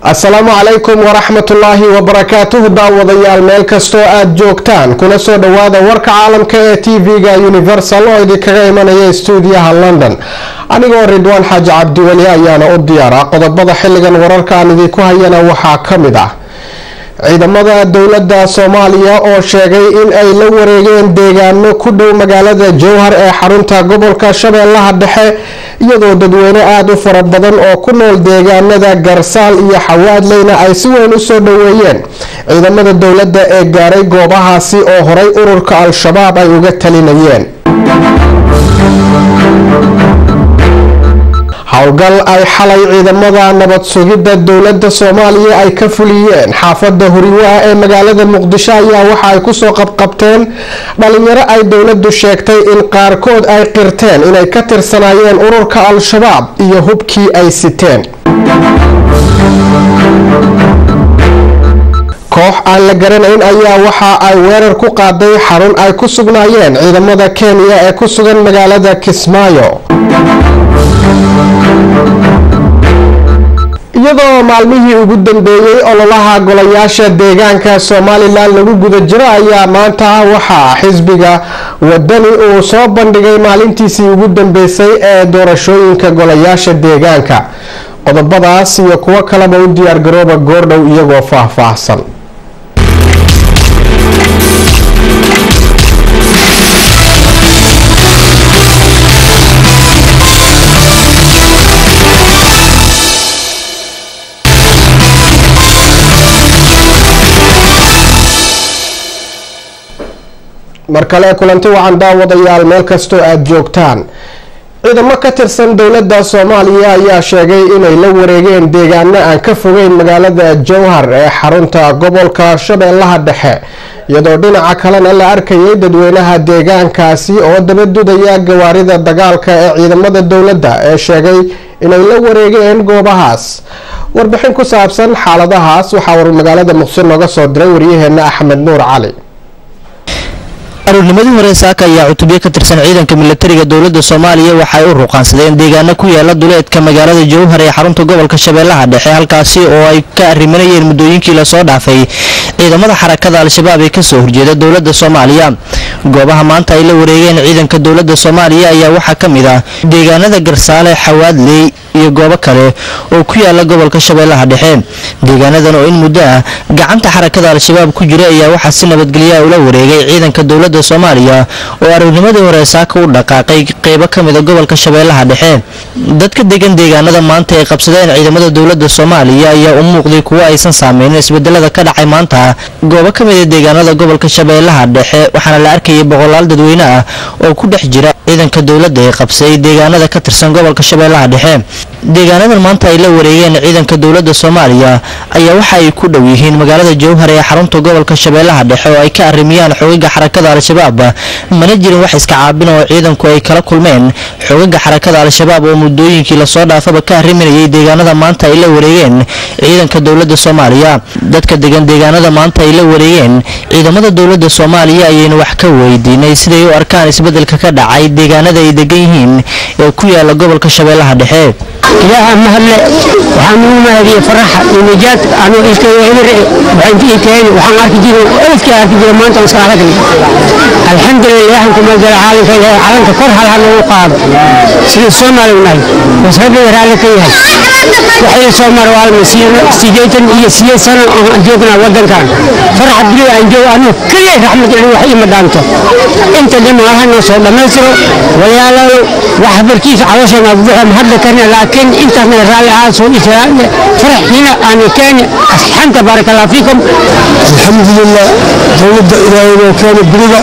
asalaamu calaykum waraxmatullaahi wabarakaatuhu daawadayaal meel kastoo aada joogtaan kuna soo dhowaada warka caalamka ee t v-ga universal oo idinkaga imanaya stuudiyaha london anigoo ridwaan xaaji cabdiweli ayaana u diyaara qodobada xilligan wararka aan idinku hayana waxaa ka mid ah ciidamada dowladda soomaaliya oo sheegay in ay la wareegeen deegaano ku dhow magaalada jowhar ee xarunta gobolka shabeellaha dhexe iyadoo dadweyne aada u fara badan oo ku nool deegaanada garsaal iyo xawaadleyna ay si weyn usoo dhoweeyeen ciidamada dowladda ee gaaray goobahaasi oo horay ururka al-shabaab ay uga talinayeen howlgal ay xalay ciidamada nabad sugidda dowladda soomaaliya ay ka fuliyeen xaafada huriwaa ee magaalada muqdisho ayaa waxa ay kusoo qabqabteen dhalinyaro ay dowladdu sheegtay in qaarkood ay qirteen inay ka tirsanaayeen ururka al-shabaab iyo hubkii ay siteen koox aan la garanayn ayaa waxa ay weerar ku qaaday xarun ay ku sugnaayeen ciidamada kenya ee ku sugan magaalada kismaayo iyadoo maalmihii ugu dambeeyey ololaha golayaasha deegaanka somalilan lagu guda jiro ayaa maanta waxaa xisbiga wadani uu soo bandhigay maalintiisii ugu dambeysay ee doorashooyinka golayaasha deegaanka qodobadaas iyo kuwo kaleba u diyaargarooba goordhow iyagoo faahfaahsan mar kale kulanti wacan daawadayaal meel kastoo aada joogtaan ciidamo ka tirsan dowladda soomaaliya ayaa sheegay inay la wareegeen deegaano aan ka fogeyn magaalada jowhar ee xarunta gobolka shabeellaha dhexe iyadoo dhinaca kalena la arkayay dadweynaha deegaankaasi oo dabadudaya gawaarida dagaalka ee ciidamada dowladda ee sheegay inay la wareegeen goobahaas warbixin ku saabsan xaaladahaas waxaa war magaalada muqdisho nooga soo diray waryaheena axmed nuur cali aruurnimadii hore saaka ayaa cutubyo ka tirsan ciidanka milatariga dowladda soomaaliya waxay u ruqaansadeen deegaano ku yaala duleedka magaalada jowhar ee xarunta gobolka shabeellaha dhexe halkaasi oo ay ka arrimanayeen muddooyinkii lasoo dhaafay ciidamada xarakada al-shabaab ee kasoo horjeeda dowladda soomaaliya goobaha maanta ay la wareegeen ciidanka dowladda soomaaliya ayaa waxaa ka mid ah deegaanada garsaale xawaadley iyo goobo kale oo ku yaala gobolka shabeellaha dhexe deegaanadan oo in muddo ah gacanta xarakada al-shabaab ku jira ayaa waxaa si nabadgelya ula wareegay ciidanka dowladda soomaaliya oo aroornimadii hore saaka u dhaqaaqay qeybo ka mida gobolka shabeellaha dhexe dadka degan deegaanada maanta ay qabsadeen ciidamada dowladda soomaaliya ayaa u muuqday kuwo aysan saameynin isbedelada ka dhacay maanta goobo ka mida deegaanada gobolka shabeellaha dhexe waxaana la arkayay boqolaal dadweyne ah oo ku dhex jira ciidanka dowladda ee qabsay deegaanada ka tirsan gobolka shabeellaha dhexe deegaanadan maanta ay la wareegeen ciidanka dowladda soomaaliya ayaa waxa ay ku dhow yihiin magaalada jowhar ee xarunta gobolka shabeellaha dhexe oo ay ka arrimiyaan xogaga xarakada al-shabaab mana jirin wax iska caabin oo ciidanku ay kala kulmeen xogaga xarakada al-shabaab oo muddooyinkii lasoo dhaafaba ka arriminayay deegaanada maanta ay la wareegeen ciidanka dowladda soomaaliya dadka degan deegaanada maanta ay la wareegeen ciidamada dowladda soomaaliya ayaynu wax ka weydiinay siday u arkaan isbedelka ka dhacay deegaanada ay degan yihiin ee ku yaala gobolka shabeellaha dhexe ilaaha mahadle waxaan ugu mahadiyey faraxa iyo nijaad anuu iskaya eber waxaan tii keeni waxaan arki jiray elfkii arki jiray maanta aan salaada galay alxamdulillah ilaahan kuma jira caalamka ilaahay calanka kor hal ha nagu qaado sidii soomaali u nahay bas rabbiga raalli ka yahay waxay soo mara waalma sideetan iyo sideed sano aan joognaa wadankan faraxa bili aan joogo anuu keliya raxmad ilaahi wax ima dhaanto inta dhima allaha noo soo dhammaystiro walaalaalo wax barkiisa cawashana buuxa mahadla karna laakiin intaasna raalli ahaan soo dhisaan faraxina aan keeni asxanta baaraka allah fiikum alxamdulilah dowladda ilaahay noo keena beriga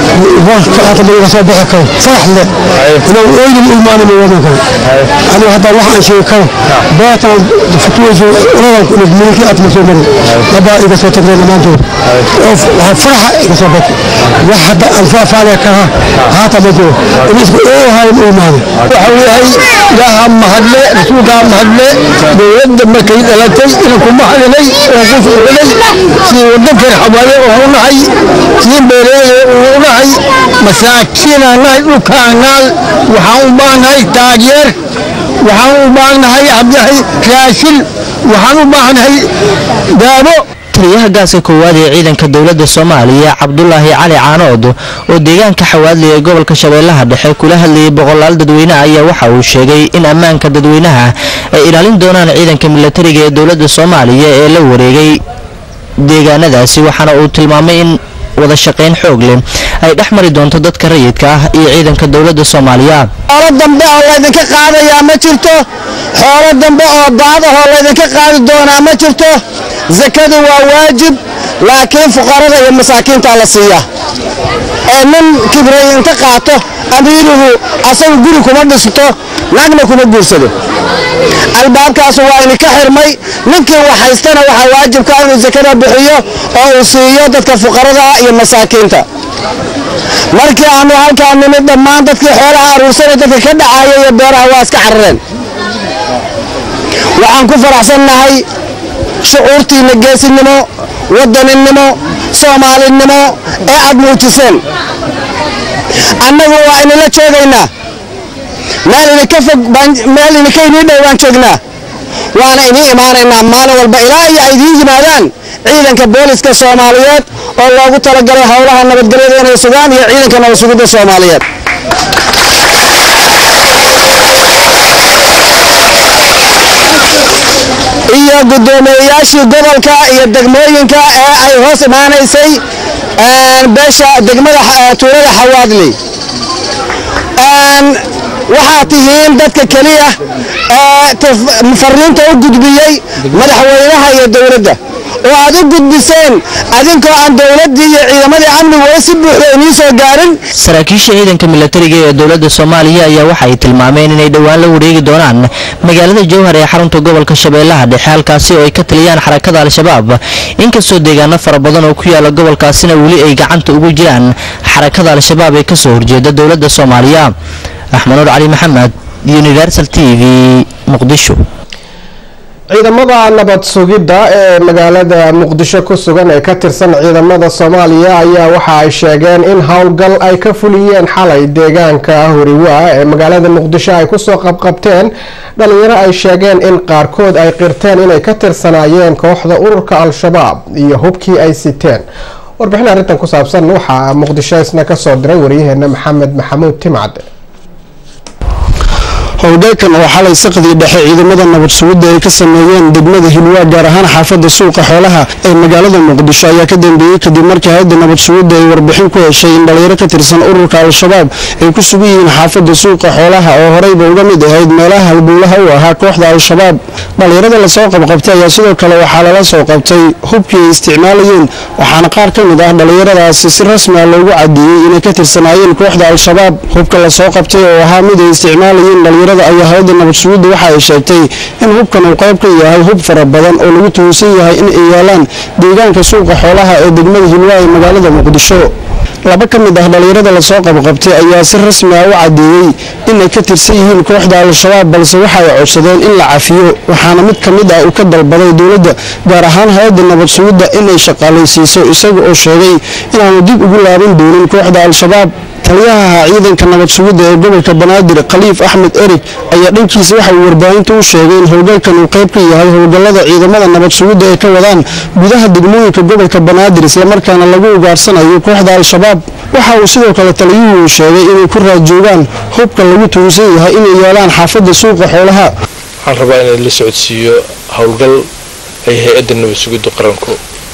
warka hata laga soo bixi karo farax leh inuu oynin ilmaanima wadankan anigu hadda wax aan sheegi karo beertaan futuwayso uradan kunug milkii aad ma soo marin labaa iga soo tageen dhammaantood oo waxaa faraxa iga soo bati wax hadda aan faafaanaya karaa haata ma jiro in isku oohayn u imaaday waxa yahay ilaaha mahadle rasuulkaa mahadle dowladda markay dhalatay inanku mahadinay oo ku fuuxinay sii wadankan xawaaye oo u nahay sii beereeye oo u nahay masaakiinaan nahay dhulkaan naal waxaan u baahnahay taageer waxaan u baahnahay abdahay raashin waxaan u baahanahay daabo taliyaha gaaska koowaad ee ciidanka dowladda soomaaliya cabdulaahi cali caanood oo deegaanka xawaadley ee gobolka shabeellaha dhexe kula hadlayay boqolaal dadweyne ayaa waxa uu sheegay in ammaanka dadweynaha ay ilaalin doonaan ciidanka milatariga ee dowladda soomaaliya ee la wareegay deegaanadaasi waxaana uu tilmaamay in wada shaqayn xoog leh ay dhex mari doonto dadka rayidka ah iyo ciidanka dowladda soomaaliya xoolo dambe oo laydinka qaadayaa ma jirto xoolo dambe oo daad ahoo laydinka qaadi doonaa ma jirto sakadu waa waajib laakiin fuqarada iyo masaakiintaa la siiyaa ee nin kibray inta qaato amiiruhu asagu guri kuma dhisto naagna kuma guursado albaabkaasu waa idinka xirmay ninkii wax haystana waxaa waajibka inuu sakada bixiyo oo uu siiyo dadka fuqarada iyo masaakiinta markii aanu halkaa nimid dhammaan dadkii xoolaha aruursanay dadka ka dhacaya iyo beeraha waa iska carareen waxaan ku faraxsannahay shucuurtiinna geesinimo wadaninimo soomaalinimo ee aad muujiseen annagu waa inila joogaynaa meel idinka fog meel idinka inii dhow baan joognaa waana inii imaanaynaa maalin walba ilaa iyo ay idiin yimaadaan ciidanka booliska soomaaliyeed oo loogu talagalay howlaha nabadgelyada inay sugaan iyo ciidanka nabad sugidda soomaaliyeed iyo guddoomiyeyaashii gobolka iyo degmooyinka ee ay hoos imaanaysay beesha degmada tuulada xawaadley waxaad tihiin dadka keliya ee fariinta u gudbiyey madaxweynaha iyo dowladda oo aad u gudbiseen adinkoo aan dowladdii iyo ciidamadii amnigu weli si buuxda inii soo gaarin saraakiisha ciidanka milatariga ee dowladda soomaaliya ayaa waxa ay tilmaameen inay dhowaan la wareegi doonaan magaalada jowhar ee xarunta gobolka shabeellaha dhexe halkaasi oo ay ka taliyaan xarakada al-shabaab inkastoo deegaano fara badan oo ku yaala gobolkaasina weli ay gacanta ugu jiraan xarakada al-shabaab ee kasoo horjeeda dowladda soomaaliya axmed nuur cali maxamed universal t v muqdisho ciidamada nabad sugidda ee magaalada muqdisho ku sugan ee ka tirsan ciidamada soomaaliya ayaa waxa ay sheegeen in howlgal ay ka fuliyeen xalay deegaanka horiwaa ee magaalada muqdisho ay kusoo qabqabteen dhalinyaro ay sheegeen in qaarkood ay qirteen inay ka tirsanaayeen kooxda ururka al-shabaab iyo hubkii ay siteen warbixin arrintan ku saabsan waxaa muqdisho isna kasoo diray waryaheena maxamed maxamuud timcad howlgalkan oo xalay saqdii dhexe ciidamada nabad sugidda ay ka sameeyeen degmada hilwaa gaar ahaan xaafadda suuqa xoolaha ee magaalada muqdisho ayaa ka dambeeyey kadib markii hay-adda nabad sugidda ay warbixin ku heshay in dhalinyaro ka tirsan ururka al-shabaab ay ku sugan yihiin xaafadda suuqa xoolaha oo horeyba uga mid ahayd meelaha halbuulaha u ahaa kooxda al-shabaab dhalinyarada lasoo qabqabtay ayaa sidoo kale waxaa lala soo qabtay hubkii ay isticmaalayeen waxaana qaar ka mid ah dhalinyaradaasi si rasmi ah loogu cadeeyey inay ka tirsanaayeen kooxda al-shabaab hubka lasoo qabtay oo ahaa mid ay isticmaalayeen dhalinyarada ayaa hay-adda nabad sugidda waxa ay sheegtay in hubkan uu qayb ka yahay hub fara badan oo lagu tuhunsan yahay in ay yaalaan deegaanka suuqa xoolaha ee degmada hilwaa ee magaalada muqdisho laba ka mid ah dhalinyarada lasoo qabqabtay ayaa si rasmi ah u cadeeyey inay ka tirsan yihiin kooxda al-shabaab balse waxa ay codsadeen in la cafiyo waxaana mid ka mid ah uu ka dalbaday dowladda gaar ahaan hay-adda nabad sugidda inay shaqaalaysiiso isaga oo sheegay inaanu dib ugu laaban doonin kooxda al-shabaab taliyaha ciidanka nabad sugidda ee gobolka banaadir khaliif axmed erig ayaa dhankiisa waxa uu warbaahinta u sheegay in howlgalkan uu qayb ka yahay howlgallada ciidamada nabad sugidda ee ka wadaan gudaha degmooyinka gobolka banaadir islamarkaana lagu ugaarsanayo kooxda al-shabaab waxa uu sidoo kale taliyuhu sheegay inay ku raadjoogaan hubka lagu tuhunsan yahay inay yaalaan xaafadda suuqa xoolaha waxaan rabaa inaan la socodsiiyo howlgal ay hay-adda nabad sugidda qaranku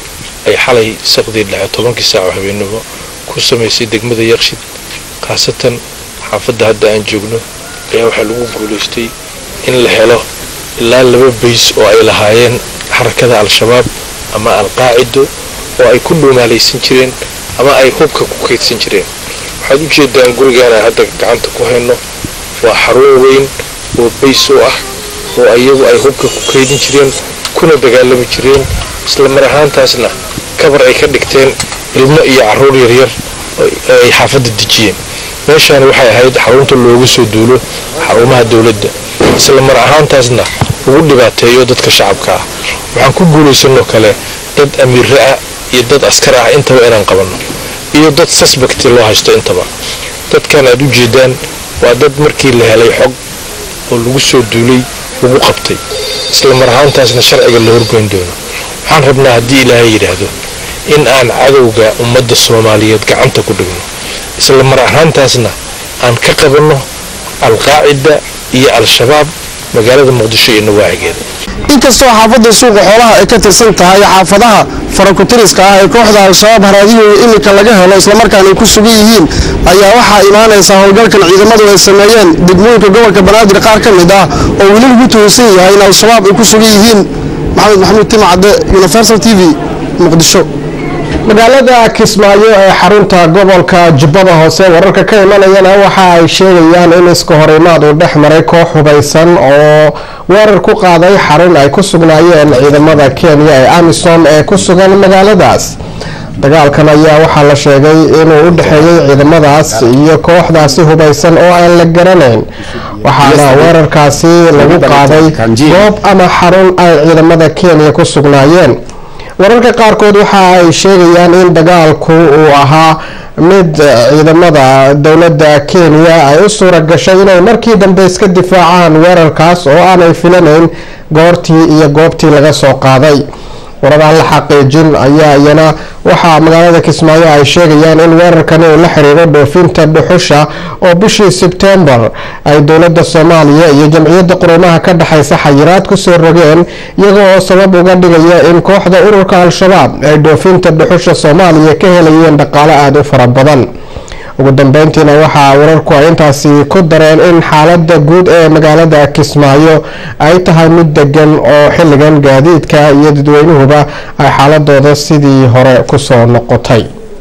ay xalay saqdii dhexe tobankii saaco habeenimo ku samaysay degmada yaqshid khaasatan xaafadda hadda aan joogno ayaa waxaa lagu guulaystay in la helo ilaa laba bays oo ay lahaayeen xarakada al-shabaab ama al-qaacido oo ay ku dhuumaalaysan jireen ama ay hubka ku kaydsan jireen waxaad u jeedaan gurigaana hadda gacanta ku hayno waa xarun weyn oo bays u ah oo iyagu ay hubka ku kaydin jireen kuna dagaalami jireen isla mar ahaantaasna kabar ay ka dhigteen ilmo iyo caruur yaryar ay xaafadda dejiyeen meeshaani waxay ahayd xarunta loogu soo duulo xarumaha dowladda isla mar ahaantaasna lagu dhibaateeyo dadka shacabka ah waxaan ku guulaysanoo kale dad amiirre ah iyo dad askar ah intaba inaan qabanno iyo dad suspecti loo haysto intaba dadkan aad u jeedaan waa dad markii la helay xog oo lagu soo duulay lagu qabtay isla mar ahaantaasna sharciga la horgoyn doono waxaan rabnaa haddii ilaahay yidhaahdo in aan cadowga ummadda soomaaliyeed gacanta ku dhigno isla mar ahaantaasna aan ka qabanno alqaacida iyo al-shabaab magaalada muqdisho iyo nawaaxigeeda inkastoo xaafadda suuqa xoolaha ay ka tirsan tahay xaafadaha farakutiriska ah ee kooxda al-shabaab haraadihooda iminka laga helo islamarkaana ay ku sugan yihiin ayaa waxaa imaanaysa howlgalkan ciidamadu ay sameeyeen degmooyinka gobolka banaadir qaar ka mid ah oo weli lagu tuhunsan yahay in al-shabaab ay ku sugan yihiin maxamed maxamuud timacadde universal t v muqdisho magaalada kismaayo ee xarunta gobolka jubbada hoose wararka ka imanayana waxa ay sheegayaan in iska horimaad uu dhex maray koox hubaysan oo weerar ku qaaday xarun ay ku sugnaayeen ciidamada kenya ee amisom ee ku sugan magaaladaas dagaalkan ayaa waxaa la sheegay inuu u dhexeeyey ciidamadaas iyo kooxdaasi hubaysan oo aan la garanayn waxaana weerarkaasi lagu qaaday goob ama xarun ay ciidamada kenya ku sugnaayeen wararka qaarkood waxa ay sheegayaan in dagaalku uu ahaa mid ciidamada dowladda kenya ay u suura gashay inay markii dambe iska difaacaan weerarkaas oo aanay filanayn goortii iyo goobtii laga soo qaaday warar aan la xaqiijin ayaa iyana waxaa magaalada kismaayo ay sheegayaan in weerarkani uu la xiriiro dhoofinta dhuxusha oo bishii sebtembar ay dowladda soomaaliya iyo jamciyadda qurumaha ka dhexaysa xayiraad kusoo rogeen iyaga oo sabab uga dhigaya in kooxda ururka al-shabaab ay dhoofinta dhuxusha soomaaliya ka helayeen dhaqaale aada u fara badan ugu dambeyntiina waxaa wararku ay intaasi ku dareen in xaalada guud ee magaalada kismaayo ay tahay mid degan oo xilligan gaadiidka iyo dadweynuhuba ay xaaladooda sidii hore kusoo noqotay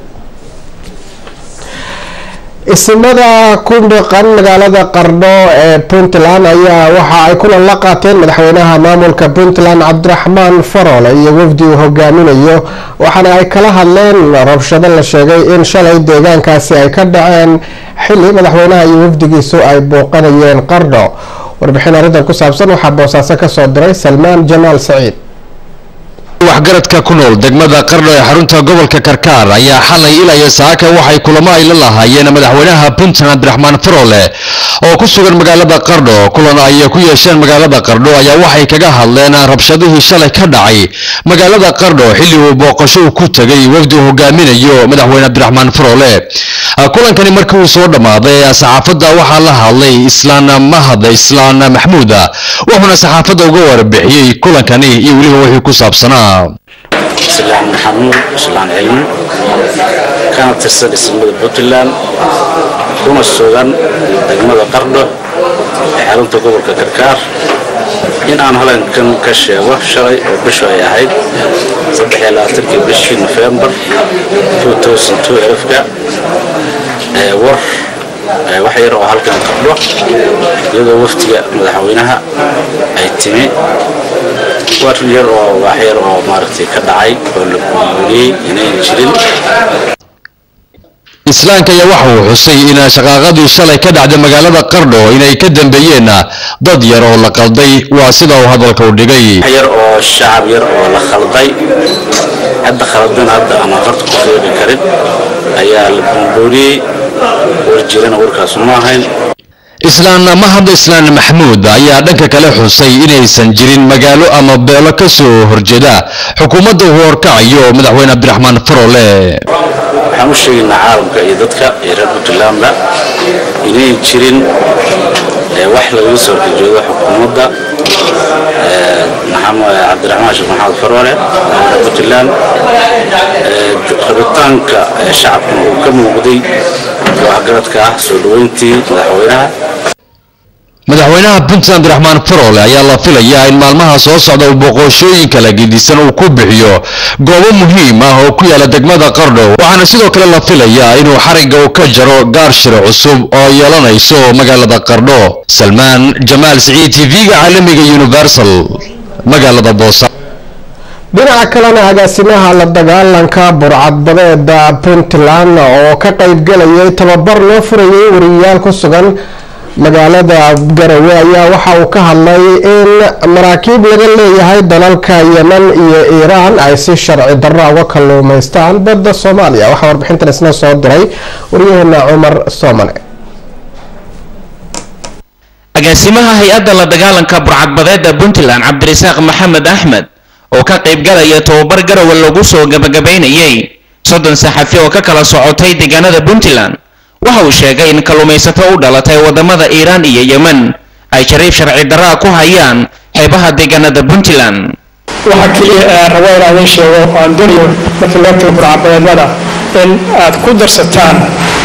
isimada ku dhaqan magaalada qardho ee puntland ayaa waxa ay kulan la qaateen madaxweynaha maamulka puntland cabdiraxmaan farole iyo wafdi uu hogaaminayo waxaana ay kala hadleen rabshado la sheegay in shalay deegaankaasi ay ka dhaceen xili madaxweynaha iyo wafdigiisu ay booqanayeen qardho warbixin arrintan ku saabsan waxaa boosaaso kasoo diray salmaan jamaal saciid waxgaradka ku nool degmada qardho ee xarunta gobolka karkaar ayaa xalay ilaya saaka waxay kulamo ay la lahaayeen madaxweynaha puntland cabdiraxmaan farole oo ku sugan magaalada qardho kulan ay ku yeesheen magaalada qardho ayaa waxay kaga hadleen rabshadihii shalay ka dhacay magaalada qardho xilli uu booqasho ku tegay wafdi uu hogaaminayo madaxweyne cabdiraxmaan farole kulankani markii uu soo dhammaaday saxaafadda waxaa la hadlay islaan mahad islaan maxmuuda wuxuuna saxaafadda uga warbixiyey kulankani iyo weliba wixii ku saabsanaa islaan maxamuud islaan cilmi kana tirsan dhismada puntland kuna sugan degmada qardho ee xarunta gobolka karkaar in aan halankan ka sheego shalay oo bishu ay ahayd kii bishii nofembar ka war wax yar oo halkan qardho iyadoo waftiga madaxweynaha ay timi war yar oo wax yar oo maaragtay ka dhacay oo la guuriyey inayn jirin islaamka ayaa waxa uu xusay in shaqaaqadii shalay ka dhacday magaalada qardho inay ka dambeeyeen dad yar oo la qalday waa sida uu hadalka u dhigay wax yar oo shacab yar oo la khalday hadda khaldan hadda aan farta ku fiiqi karin ayaa la buurbuuriyey war jirana warkaas ma ahayn islaan mahad islaan maxmuud ayaa dhanka kale xusay inaysan jirin magaalo ama beelo ka soo horjeeda xukuumadda uu horkacayo madaxweyne cabdiraxmaan farole waxaan u sheegaynaa caalamka iyo dadka iyo reer puntlandba inayn jirin wax lagaga soo horjeedo xukuumadda cabdiraxmaan sheekh maxamed farole madaxweyne puntland rabitaanka shacabkuna uu ka muuqday waxgaradka ah soo dhaweyntii madaxweynaha madaxweynaha puntland abdiraxmaan farole ayaa la filayaa in maalmaha soo socda uu boqoshooyin kala gedisan uu ku bixiyo goobo muhiim ah oo ku yaala degmada qardho waxaana sidoo kale la filayaa inuu xarigga u ka jaro gaarshiro cusub oo yeelanayso magaalada qardho salmaan jamaal siciid t v-ga caalamiga universal magaalada boosa dhinaca kalena agaasimaha la dagaalanka burcadbadeeda puntland oo ka qaybgalayay tababar loo furayay wariyayaal ku sugan magaalada garawe ayaa waxa uu ka hadlay in maraakiib laga leeyahay dalalka yeman iyo iiraan ay si sharci darro uga kalluumaystaan badda soomaaliya waxaa warbixintan isna soo diray waryaheena cumar soomane agaasimaha hay-adda la dagaalanka burcadbadeeda puntland cabdirasaaq maxamed axmed oo ka qaybgalaya tobabar garowe lagu soo gabagabaynayay soddon saxafi oo ka kala socotay deegaanada puntland waxa uu sheegay in kalluumaysato u dhalatay wadamada iiraan iyo yemen ay jariif sharci darraa ku hayaan xeebaha deegaanada puntland waxa keliya aan rabo inaan idiin sheego oo aan doonayo markii loo tago burcadbadeednada in aad ku darsataan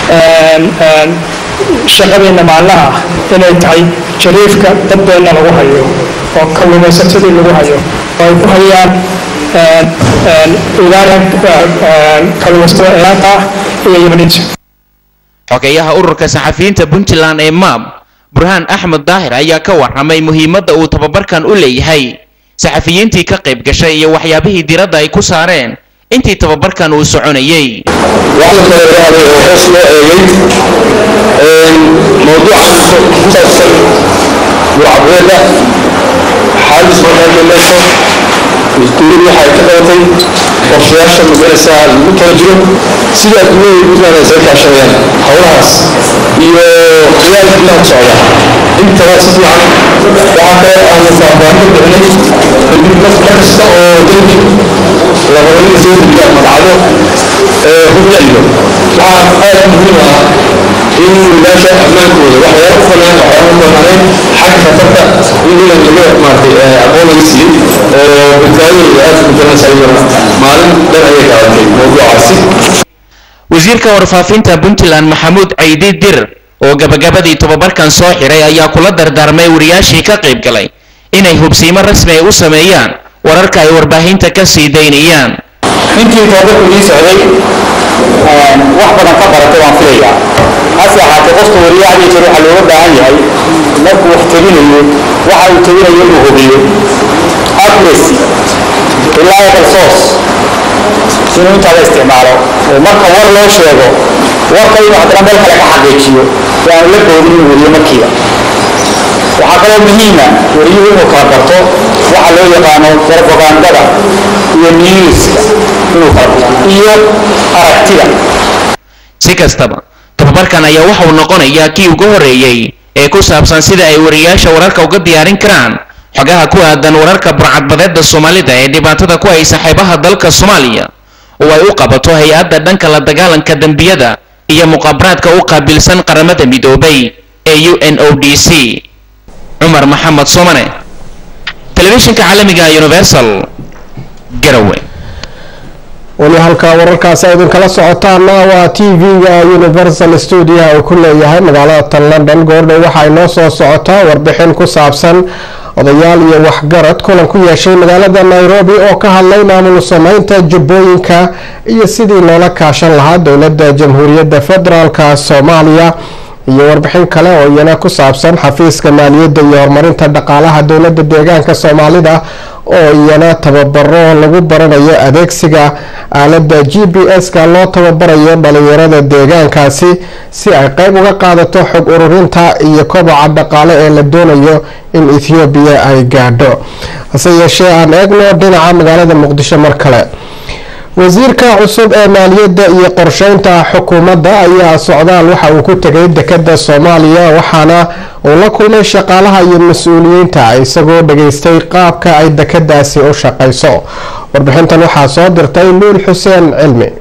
shaqadeenna maalmaha inay tahay jariifka dadbeenna lagu hayo oo kalluumaysatadii lagu hayo oo ay ku hayaan kalluumaysatada iiraanka ah iyo yemeniinta xogeeyaha ururka saxafiyiinta puntland ee maab burhaan axmed daahir ayaa ka warramay muhiimadda uu tababarkan u leeyahay saxafiyiintii ka qayb gashay iyo waxyaabihii diradda ay ku saareen intii tababarkan uu soconayay waxaa la kala qaaday oo hoos loo eegay mawduuca ku saabsan burcadbeeda xaalis markaameleesho dowladdu waxa ay ka qabatay qorshayaasha magaraysaa lagu tala jiro sida adduunyada puntland ay isaga kaashadeen howlahaas iyo khiyaal gudaha socda intaba si fiican waxaa kale aanu faahfaahin ka bixinay kadib mar kasta oo dalki labadanina soo gudbiya madacdo hubyaciyo waxaa aad muhiim ah in wiilaasha ammaankooda waxyaala ku fanaan waxyaala ku fanaaneen xagga khatarta in ilan laga maartay aqoon laga siiyey oo badbaadadooda aad ku garanaysa iyadana maalin dhan ayay qaadatay mawduucaasi wasiirka warfaafinta puntland maxamuud caydi dir oo gabagabadii tobabarkan soo xiray ayaa kula dardaarmay wariyaashii ka qayb galay inay hubsiimo rasmi ay u sameeyaan wararka ay warbaahinta ka sii daynayaan intii tababarku ii socday wax badan ka baratay waan filayaa hase ahaatee qofka wariyaha iyo jir waxaa looga baahan yahay markuu wax tabinayo waxa uu tabinayo inuu hubiyo accuracy reliable source inuu intaa la isticmaalo oo marka war loo sheego warka inuu haddana meel kale ka xaqiijiyo oo aanu la boodin inuu weriyo markiiba waxaa kaloo muhiima wariyuhu inuu kala barto waxa loo yaqaano propagandada iyo newska inuu kala barto iyo aragtida si kastaba tababarkan ayaa waxa uu noqonayaa kii ugu horreeyey ee ku saabsan sida ay wariyaasha wararka uga diyaarin karaan xogaha ku aadan wararka burcadbadeeda soomaalida ee dhibaatada ku haysa xeebaha dalka soomaaliya oo ay u qabato hay-adda dhanka la dagaalanka dembiyada iyo muqaabaraadka u qaabilsan qaramada midoobay ee u n o d c cumar maxamed soomane telefishinka caalamiga universal garowe weli halkaa wararkaasi ay idinkala socotaana waa t v-ga universal stuudio uu ku leeyahay magaalada tan london goordhow waxaa inoo soo socotaa warbixin ku saabsan odayaal iyo waxgarad kulan ku yeeshay magaalada nairobi oo ka hadlay maamul sameynta jubbooyinka iyo sidii loola kaashan lahaa dowladda jamhuuriyadda federaalka soomaaliya iyo warbixin kale oo iyana ku saabsan xafiiska maaliyadda iyo horumarinta dhaqaalaha dowladda deegaanka soomaalida oo iyana tababaro lagu baranayo adeegsiga aalada g b s-ka loo tababarayo dhalinyarada deegaankaasi si ay qeyb uga qaadato xog ururinta iyo koboca dhaqaale ee la doonayo in ethoobiya ay gaadho hase yeeshee aan eegno dhinaca magaalada muqdisho mar kale wasiirka cusub ee maaliyadda iyo qorsheynta xukuumadda ayaa socdaal waxa uu ku tegay dekada soomaaliya waxaana uu la kulmay shaqaalaha iyo mas-uuliyiinta isagoo dhageystay qaabka ay dekadaasi u shaqayso warbixintan waxaa soo dirtay luul xuseen cilmi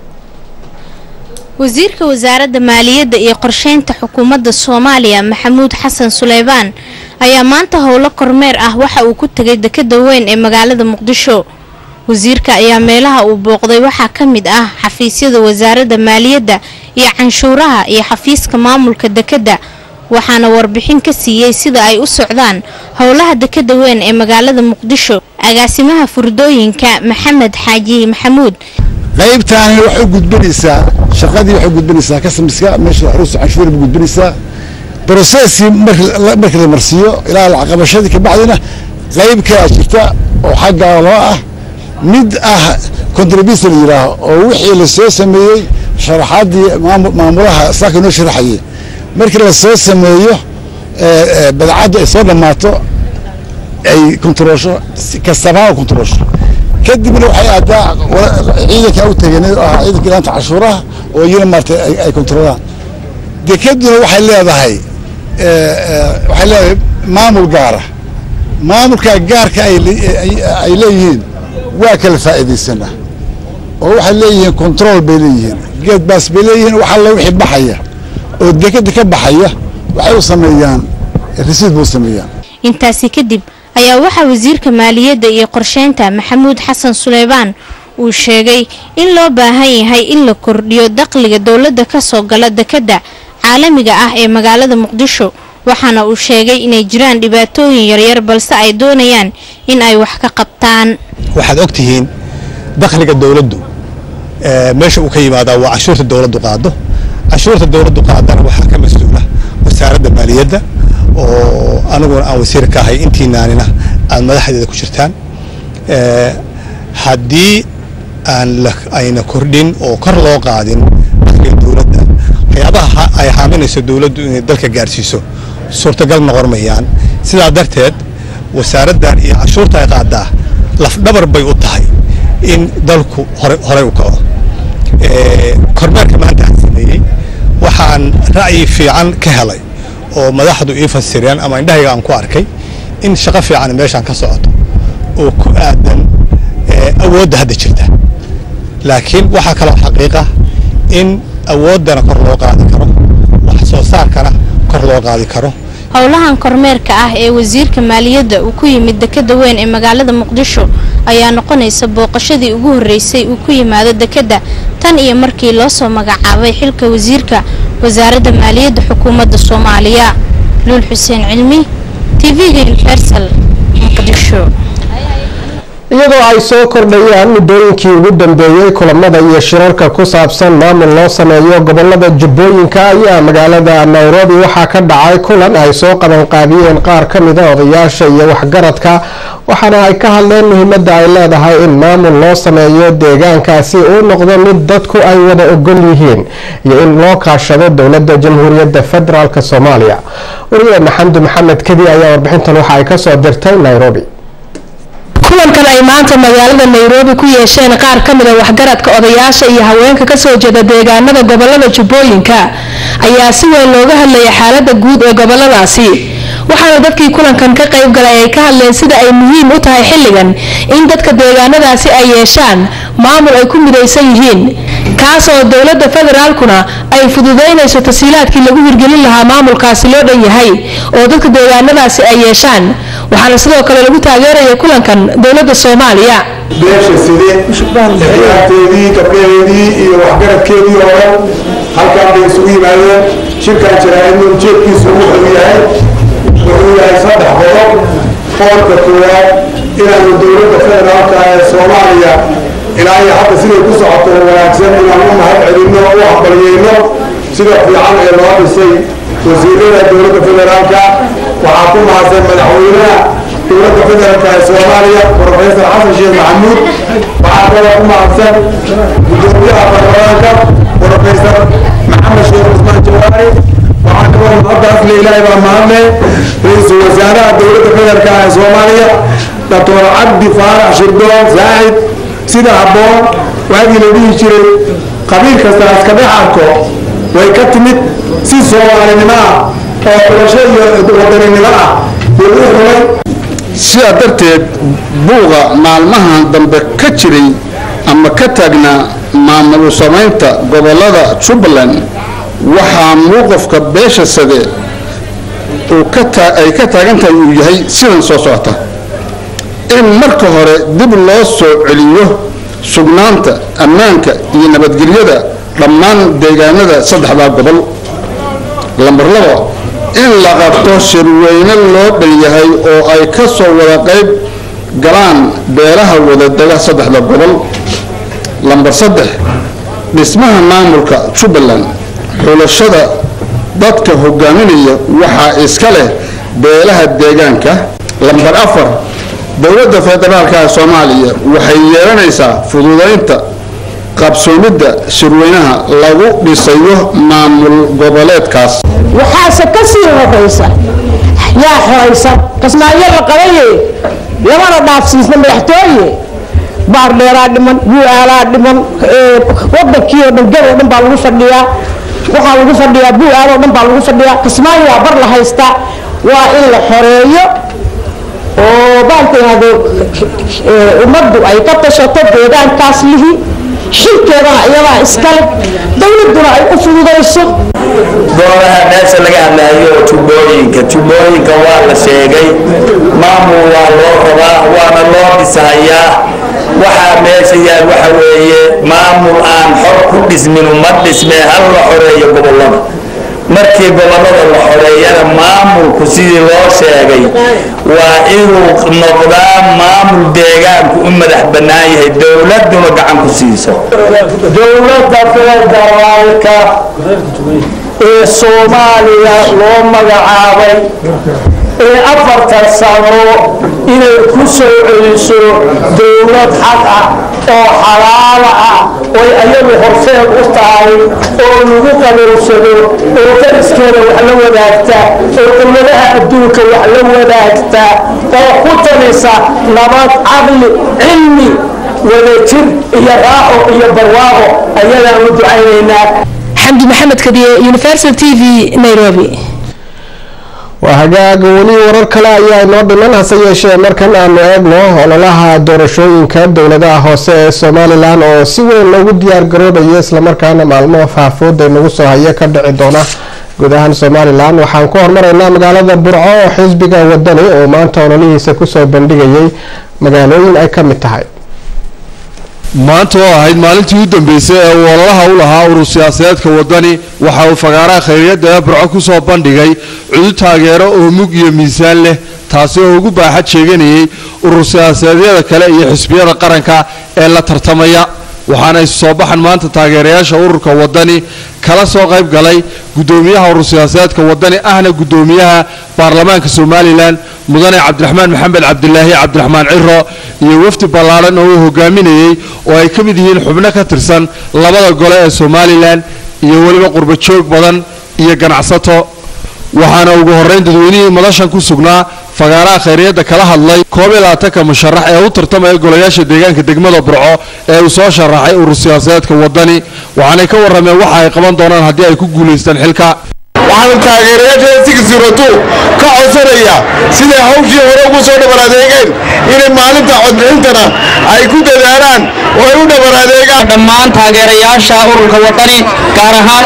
wasiirka wasaaradda maaliyadda iyo qorsheynta xukuumadda soomaaliya maxamuud xasan suleymaan ayaa maanta howlo kormeer ah waxa uu ku tegay dekada weyn ee magaalada muqdisho wasiirka ayaa meelaha uu booqday waxaa ka mid ah xafiisyada wasaaradda maaliyadda iyo canshuuraha iyo xafiiska maamulka dekadda waxaana warbixin ka siiyey sida ay u socdaan howlaha dekada weyn ee magaalada muqdisho agaasimaha furdooyinka maxamed xaaji maxamuud qaybtaani waxay u gudbinaysaa shaqadii waxay gudbinaysaa kasamiska meesha xuruusta canshuura ba gudbinaysaa broseskii markii la marsiiyo ilaa lacaqabashadii kabacdina qayb kalaa jirta oo xaggaa loo ah mid ah contribution la yidhaaho oo wixii la soo sameeyey sharaxaadii maamulaha saaka noo sharaxayay markii la soo sameeyo badacaddu ay soo dhammaato ay kontaroosho kastabaan kontaroosho kadibna waxay aadaa ciidanka u tegeen oo ahaa ciidanka ilaanta cashuuraha oo iyana maarata ay kontarolaan dekaduna waxay leedahay waxay leedahay maamul gaara maamulkaa gaarka ay leeyihiin waa kala faa'iidaysanaa oo waxay leeyihiin control bay leeyihiin geed baas bay leeyihiin wax alla wixii baxaya oo dekeda ka baxaya waxay u sameeyaan risiid buu sameeyaan intaasi kadib ayaa waxaa wasiirka maaliyadda iyo qorsheynta maxamuud xasan suleybaan uu sheegay in loo baahan yahay in la kordhiyo dakhliga dowladda kasoo gala dekadda caalamiga ah ee magaalada muqdisho waxaana uu sheegay inay jiraan dhibaatooyin yaryar balse ay doonayaan in ay wax ka qabtaan waxaad og tihiin dakhliga dowladdu meesha uu ka yimaadaa waa cashuurta dowladdu qaado cashuurta dowladdu qaadana waxaa ka mas-uula wasaaradda maaliyadda oo aniguna aan wasiir ka ahay intiinaanina aad madaxdeeda ku jirtaan haddii aan ayna kordhin oo kor loo qaadin dakhliga dowladda waxyaabaha ay haaminayso dowladdu inay dalka gaarsiiso suurtagal noqon mayaan sidaa darteed wasaaraddan iyo cashuurta ay qaadaa lafdhabar bay u tahay in dalku horey u kaco kormeerka maanta aan sameeyey waxaan ra'yi fiican ka helay oo madaxdu ii fasireen ama indhahayga aan ku arkay in shaqo fiican meeshaan ka socoto oo ku aadan awoodda hadda jirta laakiin waxaa kaloo xaqiiqa in awooddana kor loo qaadi karo wax soo saarkana kor loo qaadi karo howlahan kormeerka ah ee wasiirka maaliyadda uu ku yimid dekada weyn ee magaalada muqdisho ayaa noqonaysa booqashadii ugu horreysay uu ku yimaado dekadda tan iyo markii loo soo magacaabay xilka wasiirka wasaaradda maaliyadda xukuumadda soomaaliya luul xuseen cilmi tv-ga universal muqdisho iyadoo ay soo kordhayaan muddooyinkii ugu dambeeyey kulamada iyo shirarka ku saabsan maamul loo sameeyo gobolada jubbooyinka ayaa magaalada nairobi waxaa ka dhacay kulan ay soo qabanqaabiyeen qaar ka mida odayaasha iyo waxgaradka waxaana ay ka hadleen muhiimadda ay leedahay in maamul loo sameeyo deegaankaasi uu noqdo mid dadku ay wada ogol yihiin iyo in loo kaashado dowladda jamhuuriyadda federaalk soomaaliya wariyaheena xamdi maxamed kedi ayaa warbixintan waxa ay kasoo dirtay nairobi kulankan ay maanta magaalada nairobi ku yeesheen qaar ka mida waxgaradka odayaasha iyo haweenka kasoo jeeda deegaanada gobolada jubbooyinka ayaa si weyn looga hadlayay xaalada guud ee goboladaasi waxaana dadkii kulankan ka qayb galay ay ka hadleen sida ay muhiim u tahay xilligan in dadka deegaanadaasi ay yeeshaan maamul ay ku midaysan yihiin kaasoo dowladda federaalkuna ay fududaynayso tasiilaadkii lagu hirgelin lahaa maamulkaasi loo dhan yahay oo dadka deegaanadaasi ay yeeshaan waxaana sidoo kale lagu taageeraya kulankan dowladda soomaaliya beesha side ciyaarteedii gabdhaheedii iyo waxgaradkeedii oo dhan halkaan bay isugu yimaadeen shirkan jaraa'idna ujeedkiisu wuxuu yahay wuxuu yahay saddex qodob qodobka koowaad inaanu dowladda federaalka ee soomaaliya ilaa iyo hadda siday ku socoto wanaagsan inaan u mahad celinno u hambalyeyno sida fiican ee loo dhisay wasiirada dowladda federaalka waxaa ku mahadsan madaxweynaha dowladda federaalka ee soomaaliya professor xasan sheekh maxamuud waxaa kaloo ku mahadsan gudoomiyaha baarlamaanka professor maxamed sheekh cusmaan jawaari waxaa kaloo mahaddaas le ilaahay baa mahadle ra-iisul wasaaraha dowladda federaalka ee soomaaliya doctor cabdi faarax shirdoon saacid sida habboon waagii la dhihi jiray qabiil kasta iska dhex arko way ka timid si soomaalinimo ah oo xulasho iyo wadaninimo ah buu u xulay sidaa darteed buuqa maalmahan dambe ka jiray ama ka taagnaa maamul samaynta gobolada jubbaland waxaa muuqafka beesha sade ay ka taagan tahay uu yahay sidan soo socota in marka hore dib loo soo celiyo sugnaanta ammaanka iyo nabadgelyada dhammaan deegaanada saddexdaa gobol lambar labo in la qabto shirweyne loo dhan yahay oo ay ka soo wada qayb galaan beelaha wadadega saddexda gobol lambar saddex dhismaha maamulka jubbaland xulashada dadka hogaaminaya waxaa iska leh beelaha deegaanka lambar afar dowladda federaalka ee soomaaliya waxay yeelanaysaa fududaynta qabsoomidda shirweynaha lagu dhisayo maamul goboleedkaas waxaase ka sii horaysa yaa xoraysan qasnaayo la qabaye lamana dhaafsiisna madaxtooye baardheeraa dhiman yuaalaa dhiman wadankii oo dhan gab oo dhan baa lagu fadhiyaa waxaa lagu fadhiyaa buu aadoo dhan baa lagu fadhiyaa kismaayo waa bar la haystaa waa in la xoreeyo oo baalka yahdo ummaddu ay ka tashato deegaankaas lihi xilkeedana iyadaa iskale dowladduna ay u fududayso goobaha meesha laga hadlaayo tubooyinka tubooyinka waa la sheegay maamul waa loo rabaa waana loo dhisahayaa waxaa meesha yaal waxa weeye maamul aan xor ku dhismin uma dhismee hal la xoreeyo gobollada markii gobollada la xoreeyana maamulku sidii loo sheegay waa inuu noqdaa maamul deegaanku u madax bannaan yahay dowladduna gacan ku siiso dowladda federaalka ee soomaaliya loo magacaabay ee afartan sano inay ku soo celiso dowlad xaq ah oo xalaala ah oy ayagu horseed u tahay oo lagu qaboonsado oo dariskeeda wax la wadaagta oo dowladaha adduunka wax la wadaagta oo ku talisa nabad caqli cilmi wadajir iyo raaxo iyo barwaaqo ayadaan u ducaynaynaa xamdi maxamed kadiye universal t v nairobi waa hagaag weli warar kale ayaa inoo dhiman hase yeeshee markan aanu eegno ololaha doorashooyinka dowladaha hoose ee somalilan oo si weyn loogu diyaar garoobayo islamarkaana maalmo faahfooda inagu soo haya ka dhici doona guud ahaan somalilan waxaan ku hormaraynaa magaalada burco oo xisbiga wadani oo maanta ololihiisa kusoo bandhigayay magaalooyin ay ka mid tahay maanta oo ahayd maalintii u dambeysay ee uu ololaha u lahaa urur siyaasadeedka wadani waxa uu fagaaraha khayriyadda ee burco ku soo bandhigay cudud taageero oo mug iyo miisaan leh taasi oo ugu baaxad sheeganayay urur siyaasadeedyada kale iyo xisbiyada qaranka ee la tartamaya waxaana isu soo baxan maanta taageerayaasha ururka wadani kala soo qayb galay guddoomiyaha urur siyaasadeedka wadani ahna guddoomiyaha baarlamaanka somalilan mudane cabdiraxmaan maxamed cabdilaahi cabdiraxmaan ciro iyo wafdi ballaadhan oo uu hogaaminayey oo ay ka mid yihiin xubno ka tirsan labada gole ee somalilan iyo weliba qurbo joog badan iyo ganacsato waxaana ugu horrayn dadweynihii madashan ku sugnaa fagaaraha khayriyadda kala hadlay koob iyo labaatanka musharax ee u tartamaya golayaasha deegaanka degmada burco ee uu soo sharaxay urur siyaasadeedka wadani waxaanay ka warrameen waxa ay qaban doonaan haddii ay ku guulaystaan xilka waxaan taageerayaasha sigisirotu ka codsanaya siday hawshii hore ugu soo dhabar adeegeen inay maalinta codbixintana ay ku dadaalaan oo ay u dhabar adeegaan dhammaan taageerayaasha ururka wadani gaar ahaan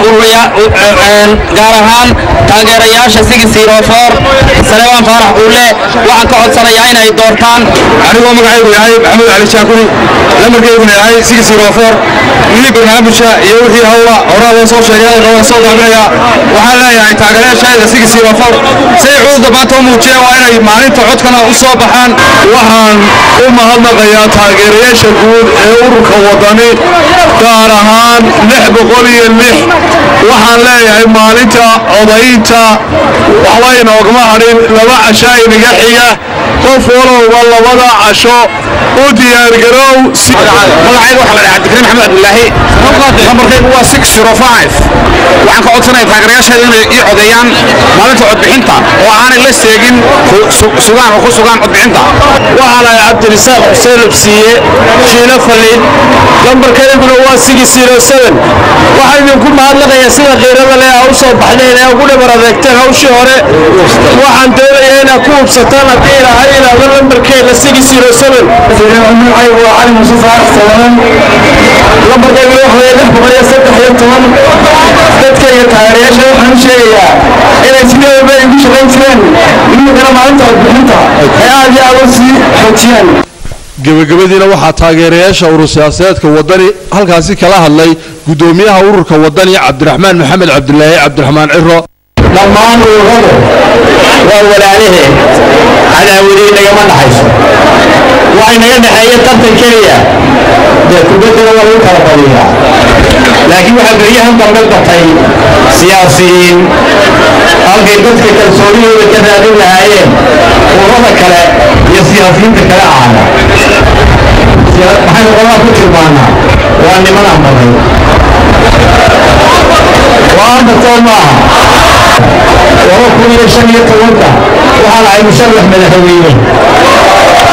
gaar ahaan taageerayaasha sigisirofoor salebaan faarax uule waxaan ka codsanayaa inay doortaan anigoo magacaygu yahay maxamuud cali shaakuri lamarkeyguna yahay sigisirofoor wixii barnaamijka iyo wixii hawla horaa loo soo sheegay loo soo daaminaya waxaan leeyahay taageerayaashayda sigisirofoor say cudurda maanta u muujiyeen waa inay maalinta codkana u soo baxaan waxaan u mahadnaqayaa taageerayaasha guud ee ururka wadani gaar ahaan lix boqol iyo lix waxaan leeyahay maalinta codaynta waxba inoogama hadhin laba cashaa inaga xiga qof walowba labada casho u diyaargarow magacayga waxaa la dhahaa cabdikariim maxamed cabdilaahi lambarkaygu waa six zero five waxaan ka codsanaya taageerayaasheeda inay ii codeeyaan maalinta codbixinta oo aanay la seegin sugaan oo ku sugaan codbixinta waxaa lahay cabdirisaaq xuseen labsiiye shiilo faliid lambarkayguna waa six zero seven waxaa idinku mahadnaqayaa sida qiirada leh aa u soo baxdeen ee ugu dhabar adeegteen hawshii hore waxaan doonayaa inaad ku hubsataan haddii ilahay ilaahdo lambarkeeda six zero seven magacaygu waa cali musuuf aaxsanan lambarkaygu waxaa lix boqol iyo saddex iyo toban dadkayga taageerayaasha waxaan u sheegayaa inay sideedaba igu shaqayn jireen iminkana maalinta codbixinta ay aad iyo aad u sii xoojiyaan gebagabadiina waxaa taageerayaasha urur siyaasadeedka wadani halkaasi kala hadlay guddoomiyaha ururka wadani cabdiraxmaan maxamed cabdilaahi cabdiraxmaan ciro dhammaan ururadu waa walaalaheen cadaawadiin nagama dhaxayso waxay naga dhexeeya tartan keliya dee kubaddana waa lagu kala badiyaa laakiin waxaa beryahan dambe batay siyaasiyiin halkay dadka kalsoonidooda ka raadin lahaayeen ururada kale iyo siyaasiyiinta kale ahana maxaynu qolaha ku tilmaanaa waa niman ambaday waa ambatoo maaha laba kun iyo shan iyo tobanka waxaa lahay musharax madaxweyne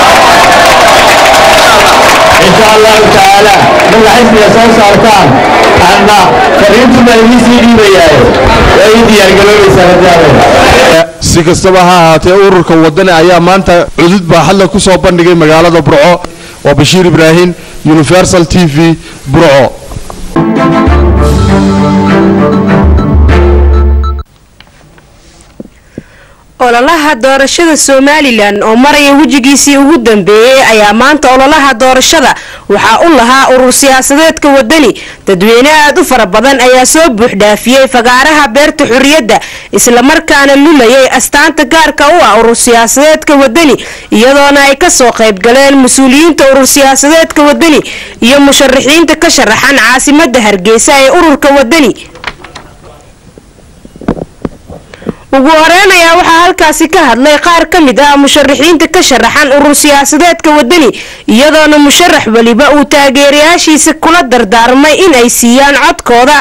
insha allahu tacaala marka xisbiga soo saartaan hadna fariintuna idiisii dhiibayaayo waa ii diyaargaroobaysaa hadaawe si kastaba ha ahaatee ururka wadani ayaa maanta cudud baaxadle ku soo bandhigay magaalada burco waa bashiir ibraahim universal t v burco ololaha doorashada somalilan oo maraya wejigiisii ugu dambeeyey ayaa maanta ololaha doorashada waxaa u lahaa urur siyaasadeedka wadani dadweyne aad u fara badan ayaa soo buuxdhaafiyey fagaaraha beerta xurriyadda islamarkaana lulayay astaanta gaarka u ah urur siyaasadeedka wadani iyadoona ay kasoo qayb galeen mas-uuliyiinta urur siyaasadeedka wadani iyo musharaxiinta ka sharaxan caasimada hargeysa ee ururka wadani ugu horeyn ayaa waxaa halkaasi ka hadlay qaar ka mid ah musharaxiinta ka sharaxan urur siyaasadeedka wadani iyadoona musharax weliba uu taageerayaashiisa kula dardaarmay in ay siiyaan codkooda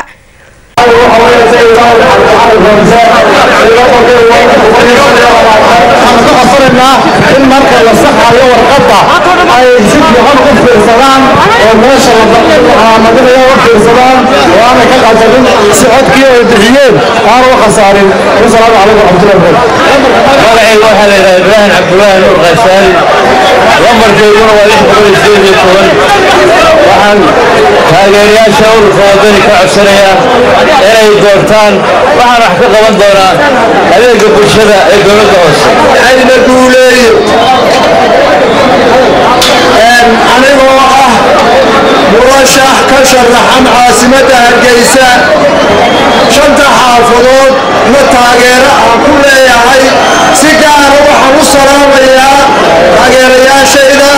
in marka la saxayo warqadda ay si fiican u fiirsadaan oo meesha lamadinaya u fiirsadaan oo aanay ka qasanin si codkii ay bixiyeen aana u khasaarin wasalaamu calaykum waraxmatullahi magacayga waxaa la yidhaha ibraahim cabdulaahi nuur qaysaali lambarkeeduna waa lix boqol iyo sideed iyo toban waxaan taageerayaasha ururka wadani ka codsanayaa inay doortaan waxaan wax ka qaban doonaa adeega bulshada ee dowladda hoose ayna guuleeyo anigoo ah murashax ka sharaxan caasimadda hargeysa shanta xaafadood na taageero aan ku leeyahay si gaara waxaan u salaamayaa taageerayaashayda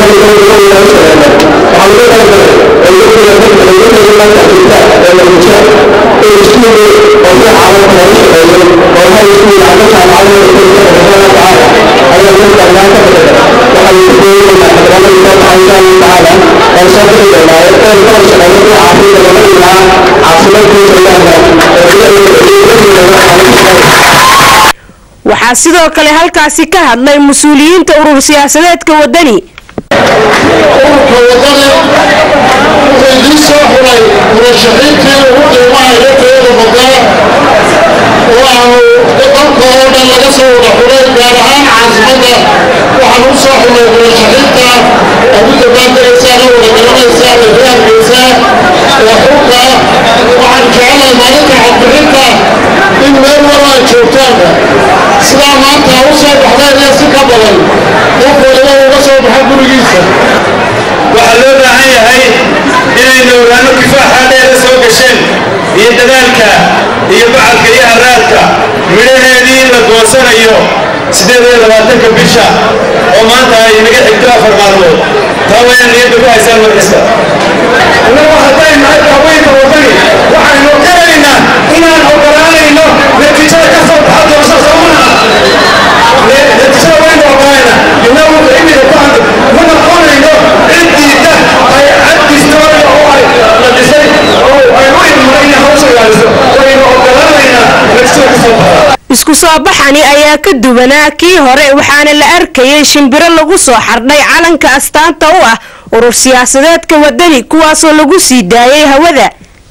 waxaa sidoo kale halkaasi ka hadlay mas-uuliyiinta urur siyaasadeedka wadani ururka wadani wuxuu idiin soo xulay murashaxiintii ugu qiimaha iyo tayada badaa oo aanu dalka oo dhan laga soo wada xulay gaar ahaan caasimadda waxaan u soo xulay murashaxiinta aad u dabaaldegaysaa la wada garanaysaa ee reerkaysa ee xulka waxaan jecelahay maalinta codbixinta in meel wal ay joogtaanba sidaa maanta u soo baxdeen iyo si ka badan qof waliba uga soo baxa gurigiisa waxaa loo baahan yahay inaynu ogaano kifaaxa dheera soo gasheen iyo dadaalka iyo bacalka iyo haraadka midhaheedii in la goosanayo sideed iyo labaatanka bisha oo maanta ay naga xigto afar maalmood taa waa inaad niyadda ku haysaan markasta innagu hadday nahay daaweynta wadani waxaynu qiraynaa inaan ogolaanayno natiijada ka soo baxa doorasho soomana natiijada waynu ogolaynaa innagu imiga ku hadlo ma noqonayno ciddiida ay caddistoona oo ay la dhisay oo ay u idmaray inay hawsha ilaaliso waynu ogolaanaynaa natiijada ka soo baxa isku soo baxani ayaa ka duwanaa kii hore waxaana la arkayay shimbiro lagu soo xardhay calanka astaanta u ah urur siyaasadeedka wadani kuwaasoo lagu sii daayay hawada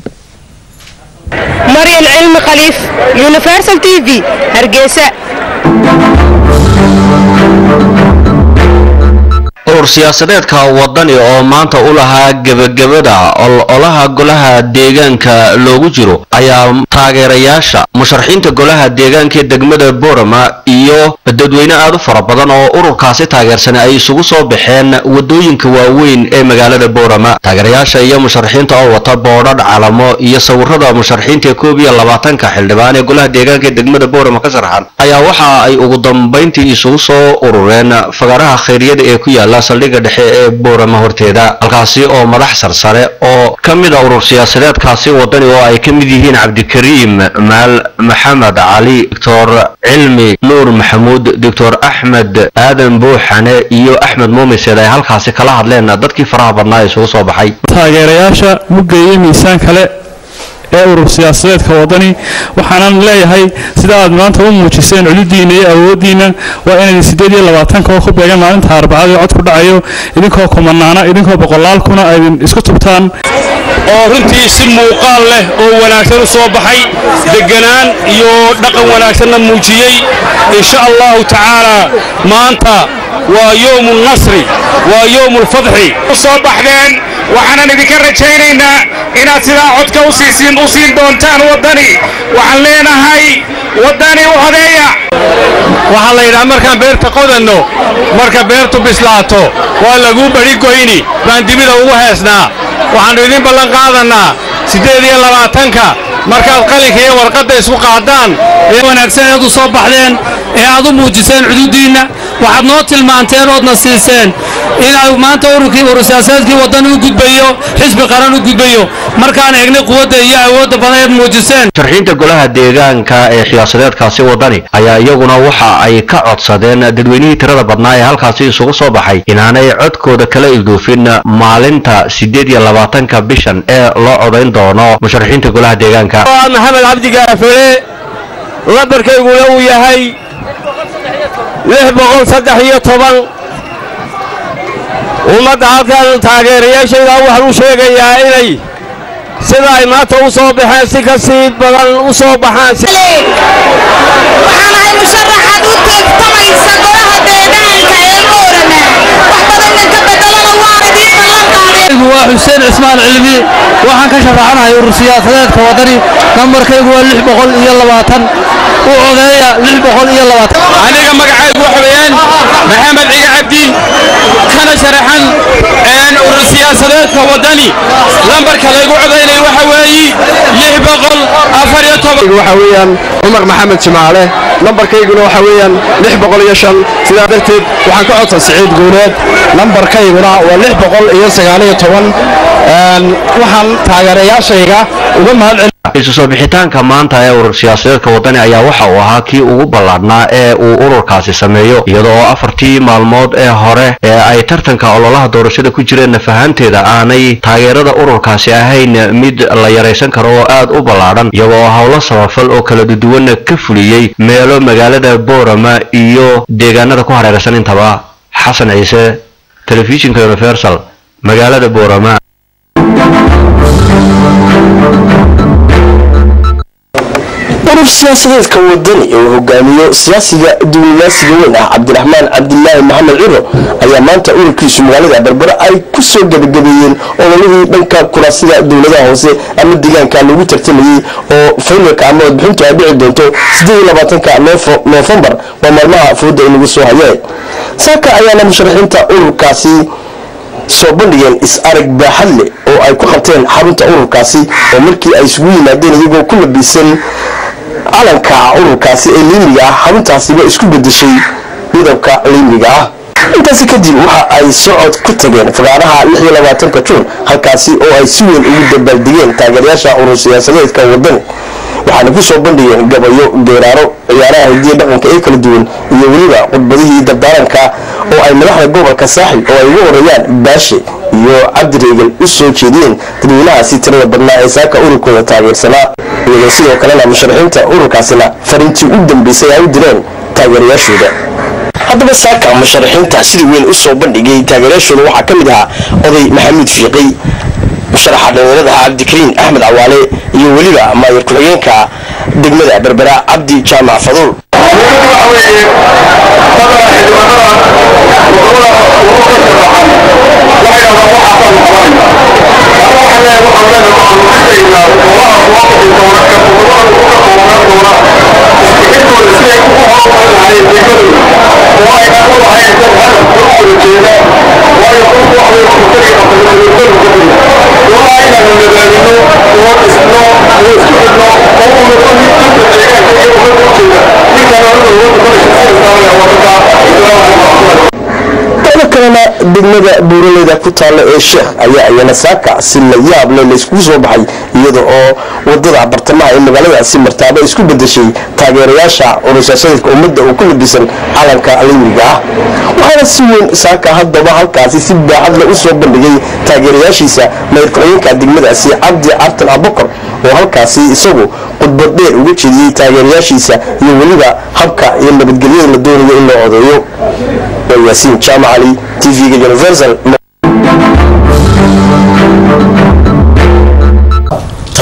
maryan cilmi khaliif universal t v hargeysa urur siyaasadeedka wadani oo maanta u lahaa gebagabada ololaha golaha deegaanka loogu jiro ayaa taageerayaasha musharaxiinta golaha deegaanka ee degmada borama iyo dadweyne aad u fara badan oo ururkaasi taageersanay ay isugu soo baxeen wadooyinka waaweyn ee magaalada borama taageerayaasha iyo musharaxiinta oo wata boodhadh calamo iyo sawirada musharaxiinta koob iyo labaatanka xildhibaan ee golaha deegaanka ee degmada borama ka sharaxan ayaa waxa ay ugu dambayntii isugu soo urureen fagaaraha khayriyada ee ku yaala saldhigga dhexe ee boorama horteeda halkaasi oo madax sarsare oo ka mid a urur siyaasadeedkaasi wadani oo ay ka mid yihiin cabdikariim maal maxamed cali doctor cilmi nuur maxamuud doctor axmed aadan buuxane iyo axmed muumiseed ay halkaasi kala hadleen dadkii faraha badnaa isugu soo baxay taageerayaasha mugga iyo miisaan kale ee urur siyaasadeedka wadani waxaanan leeyahay sida aad maanta u muujiseen cududiina iyo awoodiina waa inayd sideed iyo labaatanka oo ku beegan maalinta arbacada cod ku dhacayo idinkoo kumanaana idinkoo boqolaal kuna aydin isku tubtaan oo runtii si muuqaal leh oo wanaagsan u soo baxay deganaan iyo dhaqan wanaagsanna muujiyey insha allahu tacaala maanta waa yowmu nasri waa yowmu lfadxi soo baxdeen waxaanan idinka rajaynaynaa inaad sidaa codka u siisiin u siin doontaan waddani waxaan leenahay waddani u hodeeya waxaa la yidhaha markaan beerta qodanno marka beertu bislaato waa laguu bari goyni baan dibida ugu heesnaa waxaannu idin ballan qaadannaa siddeed iyo labaatanka markaad qalinka iyo warqadda isku qaadaan ee wanaagsan eed u soo baxdeen ee aad u muujiseen xuduuddiinna waxaad noo tilmaanteen oodna siiseen inay maanta ururkii urursiyaasadeedkii waddan u gudbayo xisbi qaran u gudbayo markaan eegnay quwadda iyo awoodda badan eed muujiseen sharxiinta golaha deegaanka ee siyaasadeedkaasi wadani ayaa iyaguna waxa ay ka codsadeen dadweynihii tirada badnaa ee halkaasi isugu soo baxay inaanay codkooda kala ilduufin maalinta siddeed iyo labaatanka bishan ee loo codayn doono musharaxiinta golaha deegaanka maxamed cabdi gaafele lambarkayguna uu yahay lix boqol saddex iyo toban ummadda halkan taageerayaashayda waxaan u sheegayaa inay sida ay maanta u soo baxeen si ka sii badan u soo baxaan waxaanahay musharaxaad u teegtamaysa golaha deegaanka ee moorana wax badanna ka bedelana waan idiin ballan qaadeen waa xuseen cismaan cilmi waxaan ka sharaxanahay urur siyaasadeedka waddani nambarkaygu waa lix boqol iyo labaatan u codeeya lix boqol iyo labaatan aniga magacaygu waxa weeyaan maxamed ciga cabdi kana sharaxan urur siyaasadeedka waddani lambarka laygu codaynay waxa weeyi lix boqol afar iyo toban waxa weeyaan cumar maxamed jimaale lambarkayguna waxa weeyaan lix boqol iyo shan sidaa darteed waxaan ka codsan siciid guuleed lambarkayguna waa lix boqol iyo sagaal iyo toban waxaan taageerayaashayga uga mahad isu soo bixitaanka maanta ee urur siyaasadeedka waddani ayaa waxa uu ahaa kii ugu ballaadhnaa ee uu ururkaasi sameeyo iyada oo afartii maalmood ee hore ee ay tartanka ololaha doorashada ku jireen fahanteeda aanay taageerada ururkaasi ahayn mid la yaraysan karo oo aad u ballaadhan iyaga oo howlo samafal oo kala duwan ka fuliyey meelo magaalada boorama iyo deegaanada ku hareeraysan intaba xasan ciise telefishinka universal magaalada boorama urur siyaasadeedka wadani ee uu hogaamiyo siyaasiga duulimaasiga weyn ah cabdiraxmaan cabdilaahi maxamed ciro ayaa maanta ururkiisu magaalada berbera ay ku soo gebagabeeyeen ololihii dhanka kuraasida dowladaha hoose ama deegaanka lagu tartamayey oo faynalka ama wadbixintu ay dhici doonto ka noofembar waa maalmaha fooda inagu soo hayeen saaka ayaana musharaxiinta ururkaasi soo bandhigeen is-arag baaxad leh oo ay ku qabteen xarunta ururkaasi oo markii ay isugu yimaadeen iyagoo ku labisan calanka ururkaasi ee liimiga ah xaruntaasiba isku bedeshay midabka liimiga ah intaasi kadib waxa ay socod ku tageen fagaaraha juun halkaasi oo ay si weyn ugu dabaaldegeen taageerayaasha urur siyaasadeedka wadani waxaana ku soo bandhigeen gabayo geeraaro ciyaaraha hidiya dhaqanka ee kala duwan iyo weliba khudbadihii dardaaranka oo ay madaxda gobolka saaxil oo ay ugu horeeyaan baashe iyo cabdireegal u soo jeediyeen dadweynahaasi tirada badnaa ee saaka ururkooda taageersanaa iyagoo sidoo kalena musharaxiinta ururkaasina fariintii u dambeysay ay u direen taageerayaashooda haddaba saaka musharaxiinta sida weyn u soo bandhigay taageerayaashooda waxaa ka mid ahaa oday maxamuud fiiqi musharaxa dhalinyarada cabdikariin axmed cawaale iyo weliba maayir ku-xigeenka degmada berbera cabdi jaamac faduul dada kalena degmada buuraleyda ku taalla ee sheekh ayaa ayana saaka si la yaab leh layskugu soo baxay iyada oo wadada bartamaha ee magaaladaasi martaaba isku bedeshay taageerayaasha urursiyaashadeedka ummadda oo ku labisan calanka liimiga ah waxaana si weyn saaka haddaba halkaasi si baaxad leh u soo bandhigay taageerayaashiisa mayr ku-xigeenka degmadaasi cabdi cabdin abukar oo halkaasi isagu khudbad dheer uga jeediyey taageerayaashiisa iyo weliba habka iyo nabadgelyada la doonayo in loo odeeyo waa yaasiin jaamac cali tv-ga universal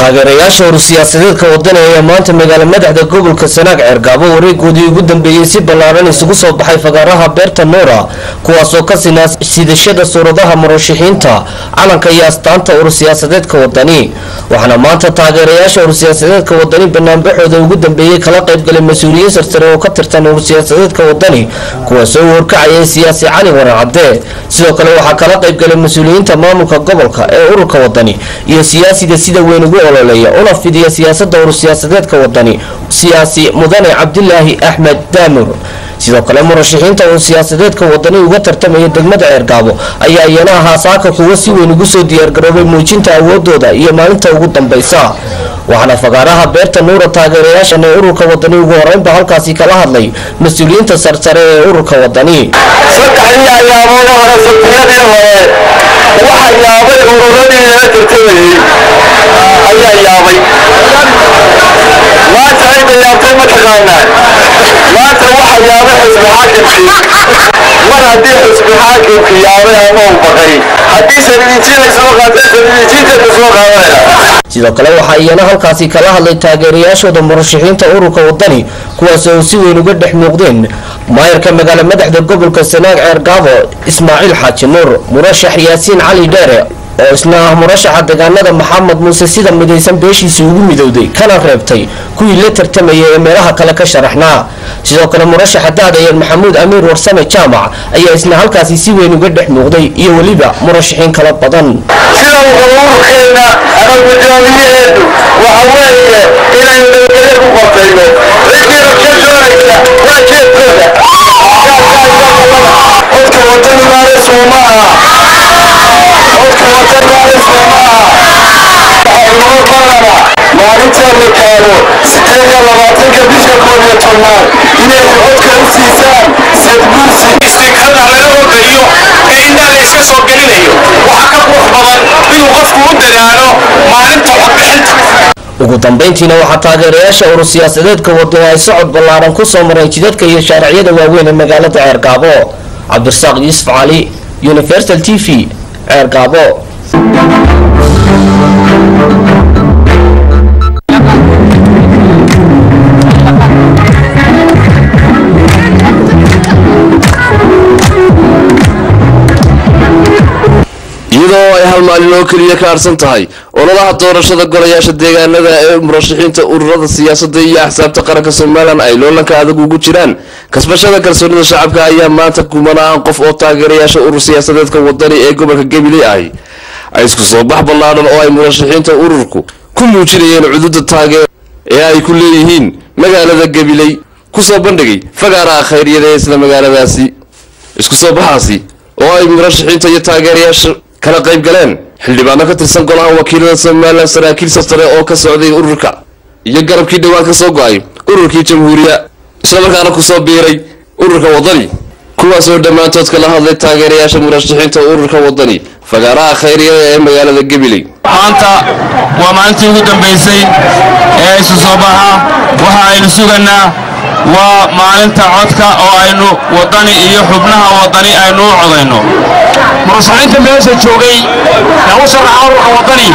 taageerayaasha hor siyaasadeedka wadani ayaa maanta magaalo madaxda gobolka sanaag ceergaabo wareegoodii ugu dambeeyey si ballaaran isugu soo baxay fagaaraha beerta nuura kuwaasoo ka sinaa sidashada suuradaha murashaxiinta calanka iyo astaanta ur siyaasadeedka wadani waxaana maanta taageerayaasha ur siyaasadeedka wadani banaanbaxooda ugu dambeeyey kala qaybgalay mas-uuliyiin sarsare oo ka tirsan ur siyaasadeedka wadani kuwaasoo u horkacayay siyaasi cali waran cadde sidoo kale waxaa kala qaybgalay mas-uuliyiinta maamulka gobolka ee ururka wadani iyo siyaasiga sida weyn ugu ololeeya una fidiya siyaasada ur siyaasadeedka wadani siyaasi mudane cabdilaahi axmed daamur sidoo kale murashaxiinta uu siyaasadeedka wadani uga tartamaya degmada ceergaabo ayaa iyana ahaa saaka kuwa si weyn ugu soo diyaargaroobay muujinta awoodooda iyo maalinta ugu dambaysa waxaana fagaaraha beerta nuura taageerayaashan ee ururka wadani ugu horeynba halkaasi kala hadlay mas-uuliyiinta sarsare ee ururka wadani saddexdii ayaamood hore sabtiyadii hore waxa yaabay ururadii lala tartamayey ayaa yaabay maanta cidda yaabtay ma taqaanaa maanta waxa yaabay xisbi xaakimkii mar haddii xisbi xaakimki yaabay ama uu baqay haddii sanidijiin ay soo qaateen sanidijiinteeda soo qaadanaya sidoo kale waxaa iyana halkaasi kala hadlay taageerayaashooda murashaxiinta ururka wadani kuwaas oo si weyn uga dhex muuqdeen maayarka magaalo madaxda gobolka sanaag ceergaabo ismaaciil xaaji nuur murashax yaasiin cali dheere oo isna ah murashaxa deegaanada maxamed muuse sida midaysan beeshiisa ugu midowday kana reebtay kuwii la tartamaya ee meelaha kale ka sharaxnaa sidoo kale murashaxa daadayan maxamuud amiir warsame jaamac ayaa isna halkaasi si weyn uga dhex muuqday iyo weliba murashaxiin kala badan sida ururkeena ama guddoomiyaheedu waxa weeye inaynu nabadgelyo ku qortayno ciddii rabsha doonaysa waa jeedkooda codka wadani maale sooma aha codka wadani maale sooma aha inoo balana maalinta la gaaro sideed iyo labaatanka bisha koob iyo tobnaad inay codka u siisaan sadguursi istiikarada laga horgeliyo ee indhaha la iska soo gelinayo waxaa ka qurux badan inuu qofku u dadaalo maalinta codbixinta ugu dambeyntiina waxaa taageerayaasha urur siyaasadeedka wadani ay socod ballaaran ku soo mareen jidadka iyo shaariciyada waaweyn ee magaalada ceergaabo cabdirasaaq yuusuf cali universal t v ceergaabo iyadoo ay hal maalin oo keliya ka harsan tahay ololaha doorashada golayaasha deegaanada ee murashaxiinta ururada siyaasadda iyo axsaabta qaranka somalilan ay loolanka adag ugu jiraan kasbashada kalsoonida shacabka ayaa maanta kumanaan qof oo taageerayaasha urur siyaasadeedka wadani ee gobolka gabiley ahi ay isku soo bax ballaadhan oo ay murashaxiinta ururku ku muujinayeen cududa taageer ee ay ku leeyihiin magaalada gabiley kusoo bandhigay fagaaraha khayryada ee isla magaaladaasi isku soo baxaasi oo ay murashaxiinta iyo taageerayaasha kala qayb galeen xildhibaano ka tirsan golaha wakiilada somalilan saraakiil sastare oo ka socday ururka iyo garabkii dhowaan ka soo go-ay ururkii jamhuuriya islamarkaana kusoo biiray ururka wadani kuwaasoo dhammaantood kala hadlay taageerayaasha murashaxiinta ururka wadani fagaaraha khayryada ee magaalada gabiley maanta waa maalintii ugu dambaysay ee isu soo baxa waxa aynu suganaa waa maalinta codka oo aynu wadani iyo xubnaha wadani aynu u codayno murashaxiinta meesha joogay ee u sharaxa ururka wadani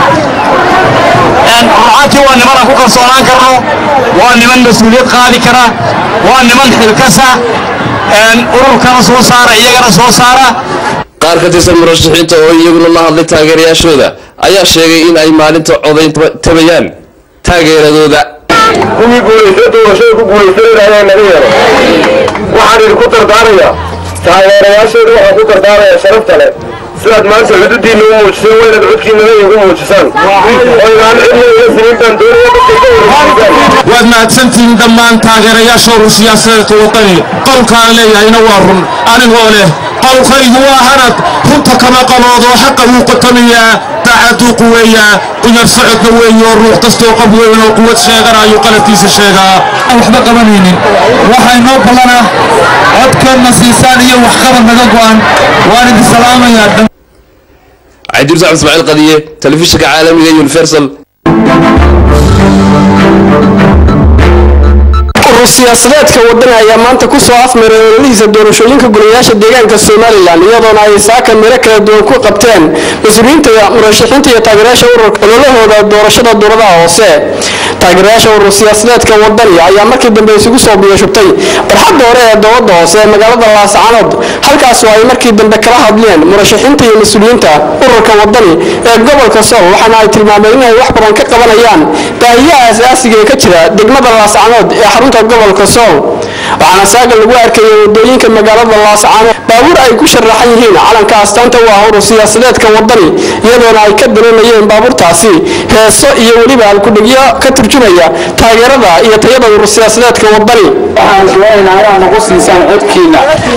rucaantii waa niman aan ku kalsoonaan karno waa niman mas-uuliyad qaadi kara waa niman xilkasa ururkana soo saara iyagana soo saara qaar ka tirsan murashaxiinta oo iyaguna la hadlay taageerayaashooda ayaa sheegay in ay maalinta codayn tabayaan taageeradooda kuwii guulaysta doorashada ku guulaysanayna naga yeelo waxaan idinku dardaarayaa taageerayaasheeda waxaan ku dardaarayaa sharafta leh sidaad maanta xududiinna u muujiseen waa inaad codkiinana igu muujisaan oo inaan cidna iga sinin baan doonaya dadka iga wareysiisaan waad mahadsantihiin dhammaan taageerayaasha urur siyaasadeedka wadani qowlkaan leeyahayna waa run anigoo leh qowlkaygu waa hanad runta kama qaboodoo xaqa wuu qotamayaa daacaduu quweeyaa qunyar socodka weeyoo ruux kastoo qof weyn oo quwad sheeganaayuu qaladkiisa sheegaa aan waxba qabanaynin waxaa inoo ballana codkeenna siisaan iyo waxqabad naga go'an waan idin salaamayaa cabdirusac ismaaciil qadiye telefishinka caalamiga universal urur siyaasadeedka wadani ayaa maanta kusoo afmaray ololihiisa doorashooyinka golayaasha deegaanka somalilan iyadoona ay saaka miro kala duwan ku qabteen mas-uuliyiinta murashaxiinta iyo taageerayaasha ururka ololahooda doorashada dowladaha hoose taageerayaasha urur siyaasadeedka wadani ayaa markii dambe isugu soo biyashubtay barxadda hore ee dowladda hoose ee magaalada laascanood halkaasoo ay markii dambe kala hadleen murashaxiinta iyo mas-uuliyiinta ururka wadani ee gobolka sool waxaana ay tilmaameen inay wax badan ka qabanayaan baahiyaha asaasiga ee ka jira degmada laascanood ee xarunta gobolka sool waxaana saaga lagu arkayay wadooyinka magaalada laascanood baabuur ay ku sharaxan yihiin calanka astaanta u ah urur siyaasadeedka wadani iyadoona ay ka dareemayeen baabuurtaasi heeso iyo weliba alkudhigyo ka turjumaya taageerada iyo tayada urur siyaasadeedka wadani waxaan doonaynaa inaad nagu siisaan codkiina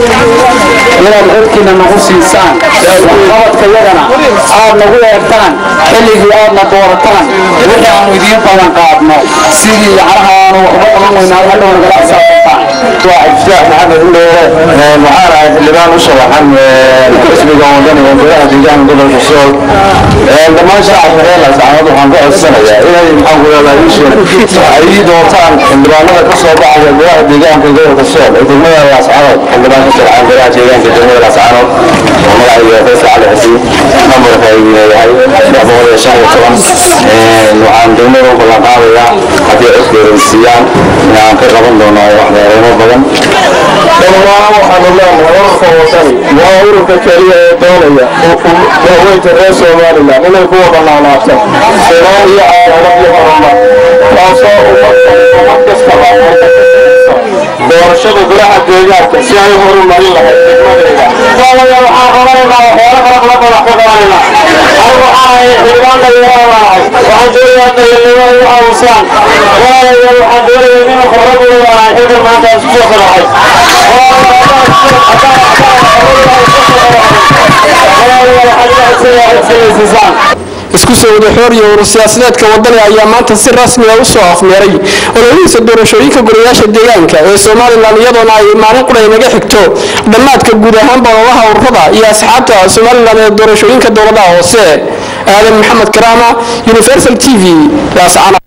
inaad codkiina nagu siisaan waxqabadka yagana aad nagu eertaan xilligii aadna doorataan wixii aanu idiin badan qaadno sidii yacnaha aanu waxba qaban weynaa hadhow nagala xisaabtantaan waa cabdifaax maxamed uleere waxaan ahay xildhibaan u sharaxan xisbiga wadani ee golaha deegaanka gobolka sool dhammaan shacabka reer laascanood waxaan ka codsanayaa inay maxaan ku leedahay isha ay ii doortaan xildhibaanada ka soo baxaya golaha deegaanka gobolka sool ee degmada laascanood xildhibaan ka sharaxan golaha deegaanka degmada laascanood oo magacayga faysal cali xasiin nambarka ay yahay saddex boqol iyo shan iyo toban waxaan degmada u ballan qaadayaa haddii codkooda siiyaan inaan ka qaban doono waxyaaleemo badan dhammaan waxaanu leenahay ururka wadani waa ururka keliya ee doonaya daaweynta reer somalilan inay ku wada noolaato sinaan iyo cadaalad iyo horumar taasoo ummad kastaba doorashada golaha deegaanka si ay horumarin lahayd degmadeeda waalaya waxaan qabanaynaa waxyaalo kala kala badax ka qabanaynaa anigu waxaan ahay xildhibaan dhalinyaranahay waxaan doonayaa dhalinyarada u caawusaan waalaya waxaan doonayaa inuu khibrad u leeyahay xilkan maanta aan isku soo qaraxay isku soo wada xoor iyo urur siyaasadeedka wadani ayaa maanta si rasmi ah u soo afmeeray ololihiisa doorashooyinka golayaasha deegaanka ee somalilan iyadoona ay maalin qura inaga xigto dhammaadka guud ahaanba ololaha ururada iyo asxaabta somalilan ee doorashooyinka dowladaha hoose aadan maxamed karaama universal t v laascana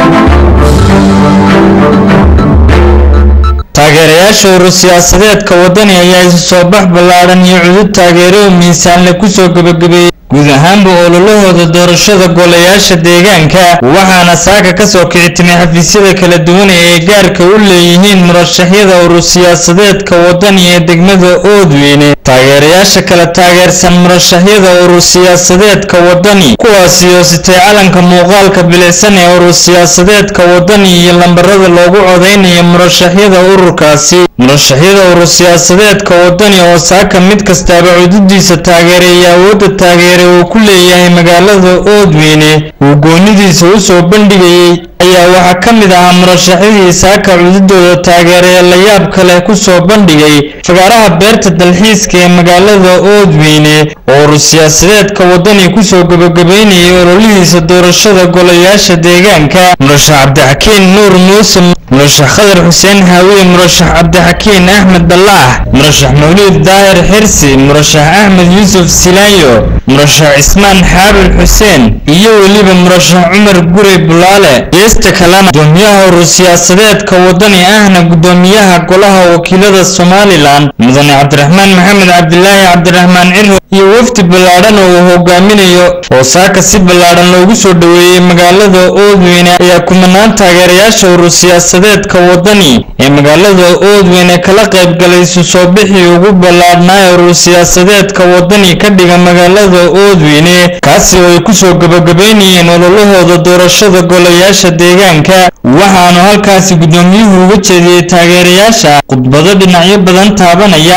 taageerayaasha urur siyaasadeedka wadani ayaa isu soo bax ballaadhan iyo cudud taageero miisaanle kusoo gebagabeeyey guud ahaanba ololahooda doorashada golayaasha deegaanka waxaana saaka kasoo kici timay xafiisyada kala duwan ee ay gaarka u leeyihiin murashaxyada urur siyaasadeedka wadani ee degmada oodweyne taageerayaasha kala taageersan murashaxyada urur siyaasadeedka wadani kuwaasi oo sitay calanka muuqaalka bilicsan ee urur siyaasadeedka wadani iyo lambarada loogu codeynayo murashaxyada ururkaasi murashaxyada urur siyaasadeedka wadani oo saaka mid kastaaba cududiisa taageereeya awoodda taageere uu ku leeyahay magaalada oodweyne uu goonidiisa u soo bandhigayey ayaa waxaa ka mid ahaa murashaxyadii saaka cududooda taageeree la yaab kale ku soo bandhigay fagaaraha beerta dalxiiska ee magaalada oodweyne oo urur siyaasadeedka wadani kusoo gebagabeynayay ololihiisa doorashada golayaasha deegaanka murashax cabdixakiin nuur muuse murashax khadar xuseen haawiye murashax cabdixakiin axmed ballaax murashax mawliid daahir xirsi murashax axmed yuusuf silaayo murashax cismaan xaabil xuseen iyo weliba murashax cumar gure bulaale geesta kalena gudoomiyaha urur siyaasadeedka wadani ahna gudoomiyaha golaha wakiilada somalilan mudane cabdiraxmaan maxamed cabdilaahi cabdiraxmaan ciro iyo wafdi ballaadhan oo uu hogaaminayo oo saaka si ballaadhan loogu soo dhoweeyey magaalada oodweyne ayaa kumanaan taageerayaasha urur siyaasadeedka wadani ee magaalada oodweyne kala qaybgalay isu soo bixii ugu ballaadhnaa ee urur siyaasadeedka wadani ka dhiga magaalada oodweyne kaasi oo ay kusoo gebagabeynayeen ololahooda doorashada golayaasha deegaanka waxaanu halkaasi gudoomiyuhu uga jeediyey taageerayaasha khudbado dhinacyo badan taabanaya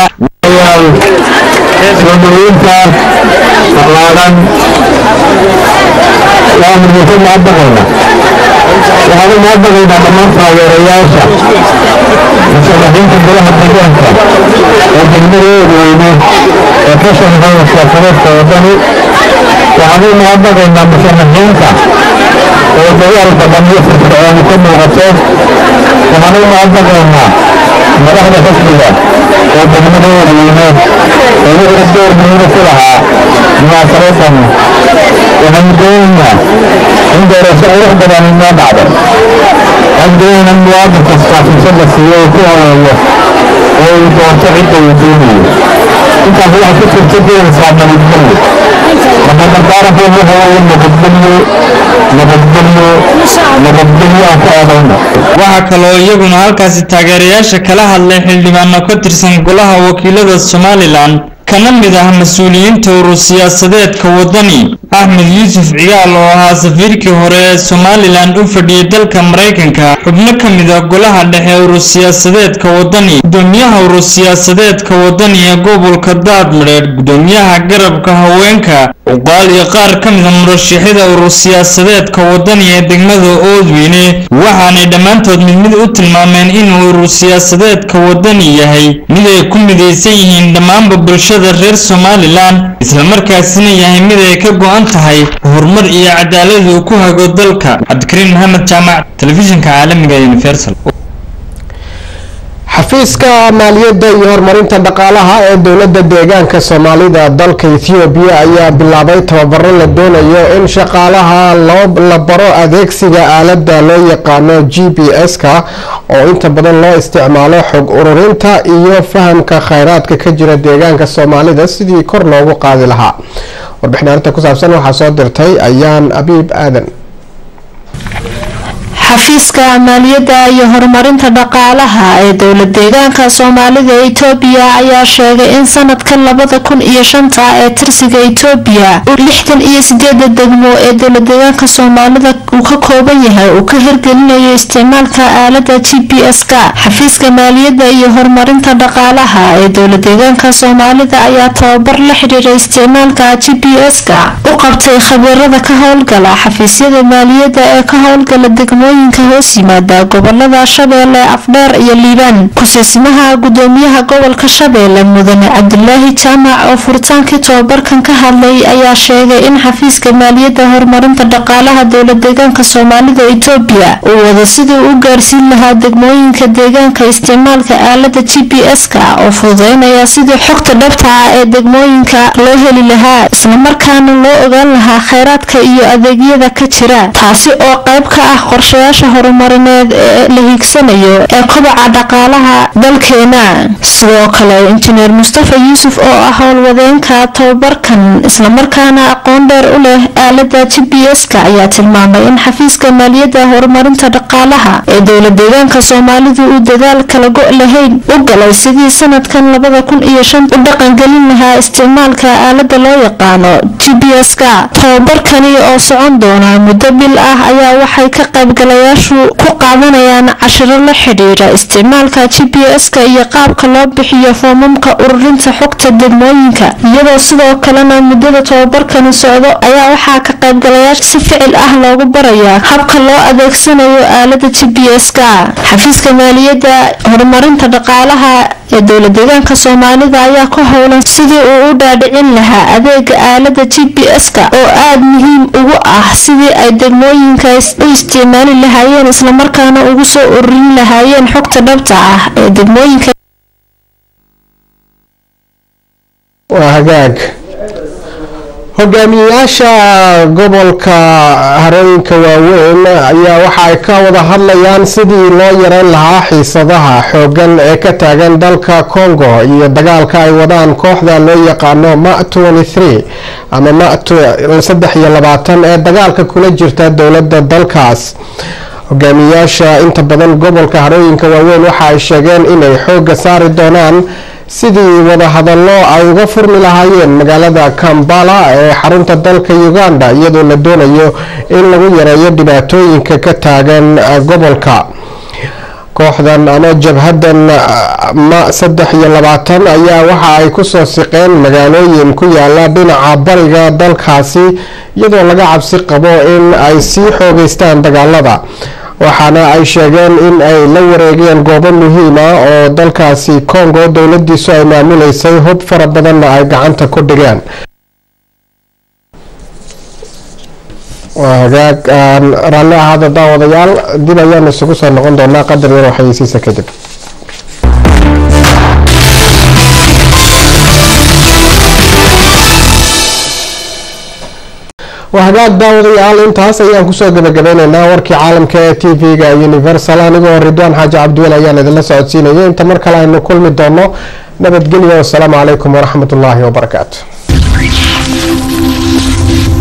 soo dhaweynta ballaadhan waanu muxuu mahadnaqaynaa waxaan u mahadnaqaynaa dhammaan taageerayaasha musharaxiinta golaha deegaanka ee degmada oodweyne ee ka shaqeeya siyaasadeedka wadani waxaan u mahadnaqaynaa musharaxiinta oo dagaal badan iyo firfircooni ka muuqato waxaan u mahadnaqaynaa madaxda xisbiga oo degmada oodweyne oo wixii door muhiima ku lahaa munaasabadan waxaanu doonaynaa in doorasho qurux badan inoo dhacdo عندنا المواطن كاستاف يسلك فيه وكل هذا ويدورت عنده ويدونه انت في واحد فكر تدير صعب من الدنيا لما تعرف انه هو نبدله نبدله نبدله اكو waxaa kaloo iyaguna halkaasi taageerayaasha kala hadlay xildhibaano ka tirsan golaha wakiilada somalilan kana mid ah mas-uuliyiinta urur siyaasadeedka wadani axmed yuusuf cigaal oo ahaa safiirkii hore ee somalilan u fadhiyey dalka maraykanka xubno ka mid ah golaha dhexe urur siyaasadeedka wadani gudoomiyaha urur siyaasadeedka wadani ee gobolka daadmadheedh gudoomiyaha garabka haweenka cuqaal iyo qaar ka mid a murashaxyada urur siyaasadeedka wadani ee degmada oodweyne waxaanay dhammaantood mid mid u tilmaameen inuu urur siyaasadeedka wadani yahay mid ay ku midaysan yihiin dhammaanba bulshada reer somalilan islamarkaasina yahay mid ay ka go-an tahay horumar iyo cadaalad uu ku hago dalka cabdikariin maxamed jaamac telefishinka caalamiga ee universal xafiiska maaliyadda iyo horumarinta dhaqaalaha ee dowladda deegaanka soomaalida dalka ethoobiya ayaa bilaabay tababaro la doonayo in shaqaalaha la baro adeegsiga aaladda loo yaqaano g p s-ka oo inta badan loo isticmaalo xog ururinta iyo fahamka kheyraadka ka jira deegaanka soomaalida sidii kor loogu qaadi lahaa warbixin arrinta ku saabsan waxaa soo dirtay ayaan abiib aadan xafiiska maaliyadda iyo horumarinta dhaqaalaha ee dowlad deegaanka soomaalida etoobiya ayaa sheegay in sanadka labada kun iyo shanta ee tirsiga etoobiya lixdan iyo sideeda degmo ee dowlad deegaanka soomaalida uu ka kooban yahay uu ka hirgelinayo isticmaalka aalada g p s-ka xafiiska maaliyadda iyo horumarinta dhaqaalaha ee dowlad deegaanka soomaalida ayaa tababar la xidhiira isticmaalka g p s-ka u qabtay khabiirada ka howlgala xafiisyada maaliyadda ee ka howlgala degmooyinka hoos yimaada gobolada shabeelle afdheer iyo liibaan ku-siisimaha gudoomiyaha gobolka shabeelle mudane cabdulaahi jaamac oo furitaankii tobabarkan ka hadlay ayaa sheegay in xafiiska maaliyadda horumarinta dhaqaalaha dowlad deegaanka soomaalida etoobiya uu wado sidii u gaarsiin lahaa degmooyinka deegaanka isticmaalka aalada g p s-ka oo fududeynaya sidii xogta dhabta ah ee degmooyinka loo heli lahaa islamarkaana loo ogaan lahaa kheyraadka iyo adeegyada ka jira taasi oo qayb ka ah qorshayaasha horumarineed ee la hiigsanayo ee kobaca dhaqaalaha dalkeena sidoo kale injineer mustafa yuusuf oo ah howlwadeenka tababarkan islamarkaana aqoon dheer u leh aalada g p s-ka ayaa tilmaamay in xafiiska maaliyadda horumarinta dhaqaalaha ee dowlad deegaanka soomaalidu uu dadaal kala go' lahayn u galay sidii sanadkan labada kun iyo shan u dhaqangelin lahaa isticmaalka aalada loo yaqaano g p s-ka tababarkani oo socon doona muddo bil ah ayaa waxay ka qaybgalayaashu ku qaadanayaan cashiro la xidhiira isticmaalka g p s-ka iyo qaabka loo bixiyo foomamka ururinta xogta degmooyinka iyadoo sidoo kalena muddada tobabarkani socdo ayaa waxaa ka qaybgalayaasha si ficil ah loogu barayaa habka loo adeegsanayo aalada g p s-ka xafiiska maaliyadda horumarinta dhaqaalaha ee dowlad deegaanka soomaalida ayaa ku howlan sidii uu u dhaadhicin lahaa adeega aalada g p s-ka oo aada muhiim ugu ah sidii ay degmooyinka u isticmaali lahaayeen islamarkaana ugu soo ururin lahaayeen xogta dhabta ah ee degmooyinka waa hagaag hogaamiyayaasha gobolka harooyinka waaweyn ayaa waxa ay ka wada hadlayaan sidii loo yareyn lahaa xiisadaha xoogan ee ka taagan dalka congo iyo dagaalka ay wadaan kooxda loo yaqaano ma ama ma saddex iyo labaatan ee dagaalka kula jirta dowladda dalkaas hogaamiyayaasha inta badan gobolka harooyinka waaweyn waxa ay sheegeen inay xooga saari doonaan sidii wadahadallo ay uga furmi lahaayeen magaalada kambala ee xarunta dalka uganda iyadoo la doonayo in lagu yareeyo dhibaatooyinka ka taagan gobolka kooxdan ama jabhadan ma saddex iyo labaatan ayaa waxa ay kusoo siqeen magaalooyin ku yaala dhinaca bariga dalkaasi iyadoo laga cabsi qabo in ay sii xoogeystaan dagaalada waxaana ay sheegeen in ay la wareegeen goobo muhiima oo dalkaasi congo dowladiisu ay maamuleysay hub fara badanna ay gacanta ku dhigeen waa hagaag raalli ahaada daawadayaal dib ayaan isugu soo noqon doonaa qadar yar waxaysiisa kadib waa hagaag daawadayaal intaas ayaan kusoo gabagabeyneynaa warkii caalamka ee t v-ga universal anigoo ridwaan xaaji cabdiwel ayaan idinla socodsiinayay inta mar kale aynu kulmi doono nabadgelyo wasalaamu calaykum waraxmat ullaahi wabarakaatu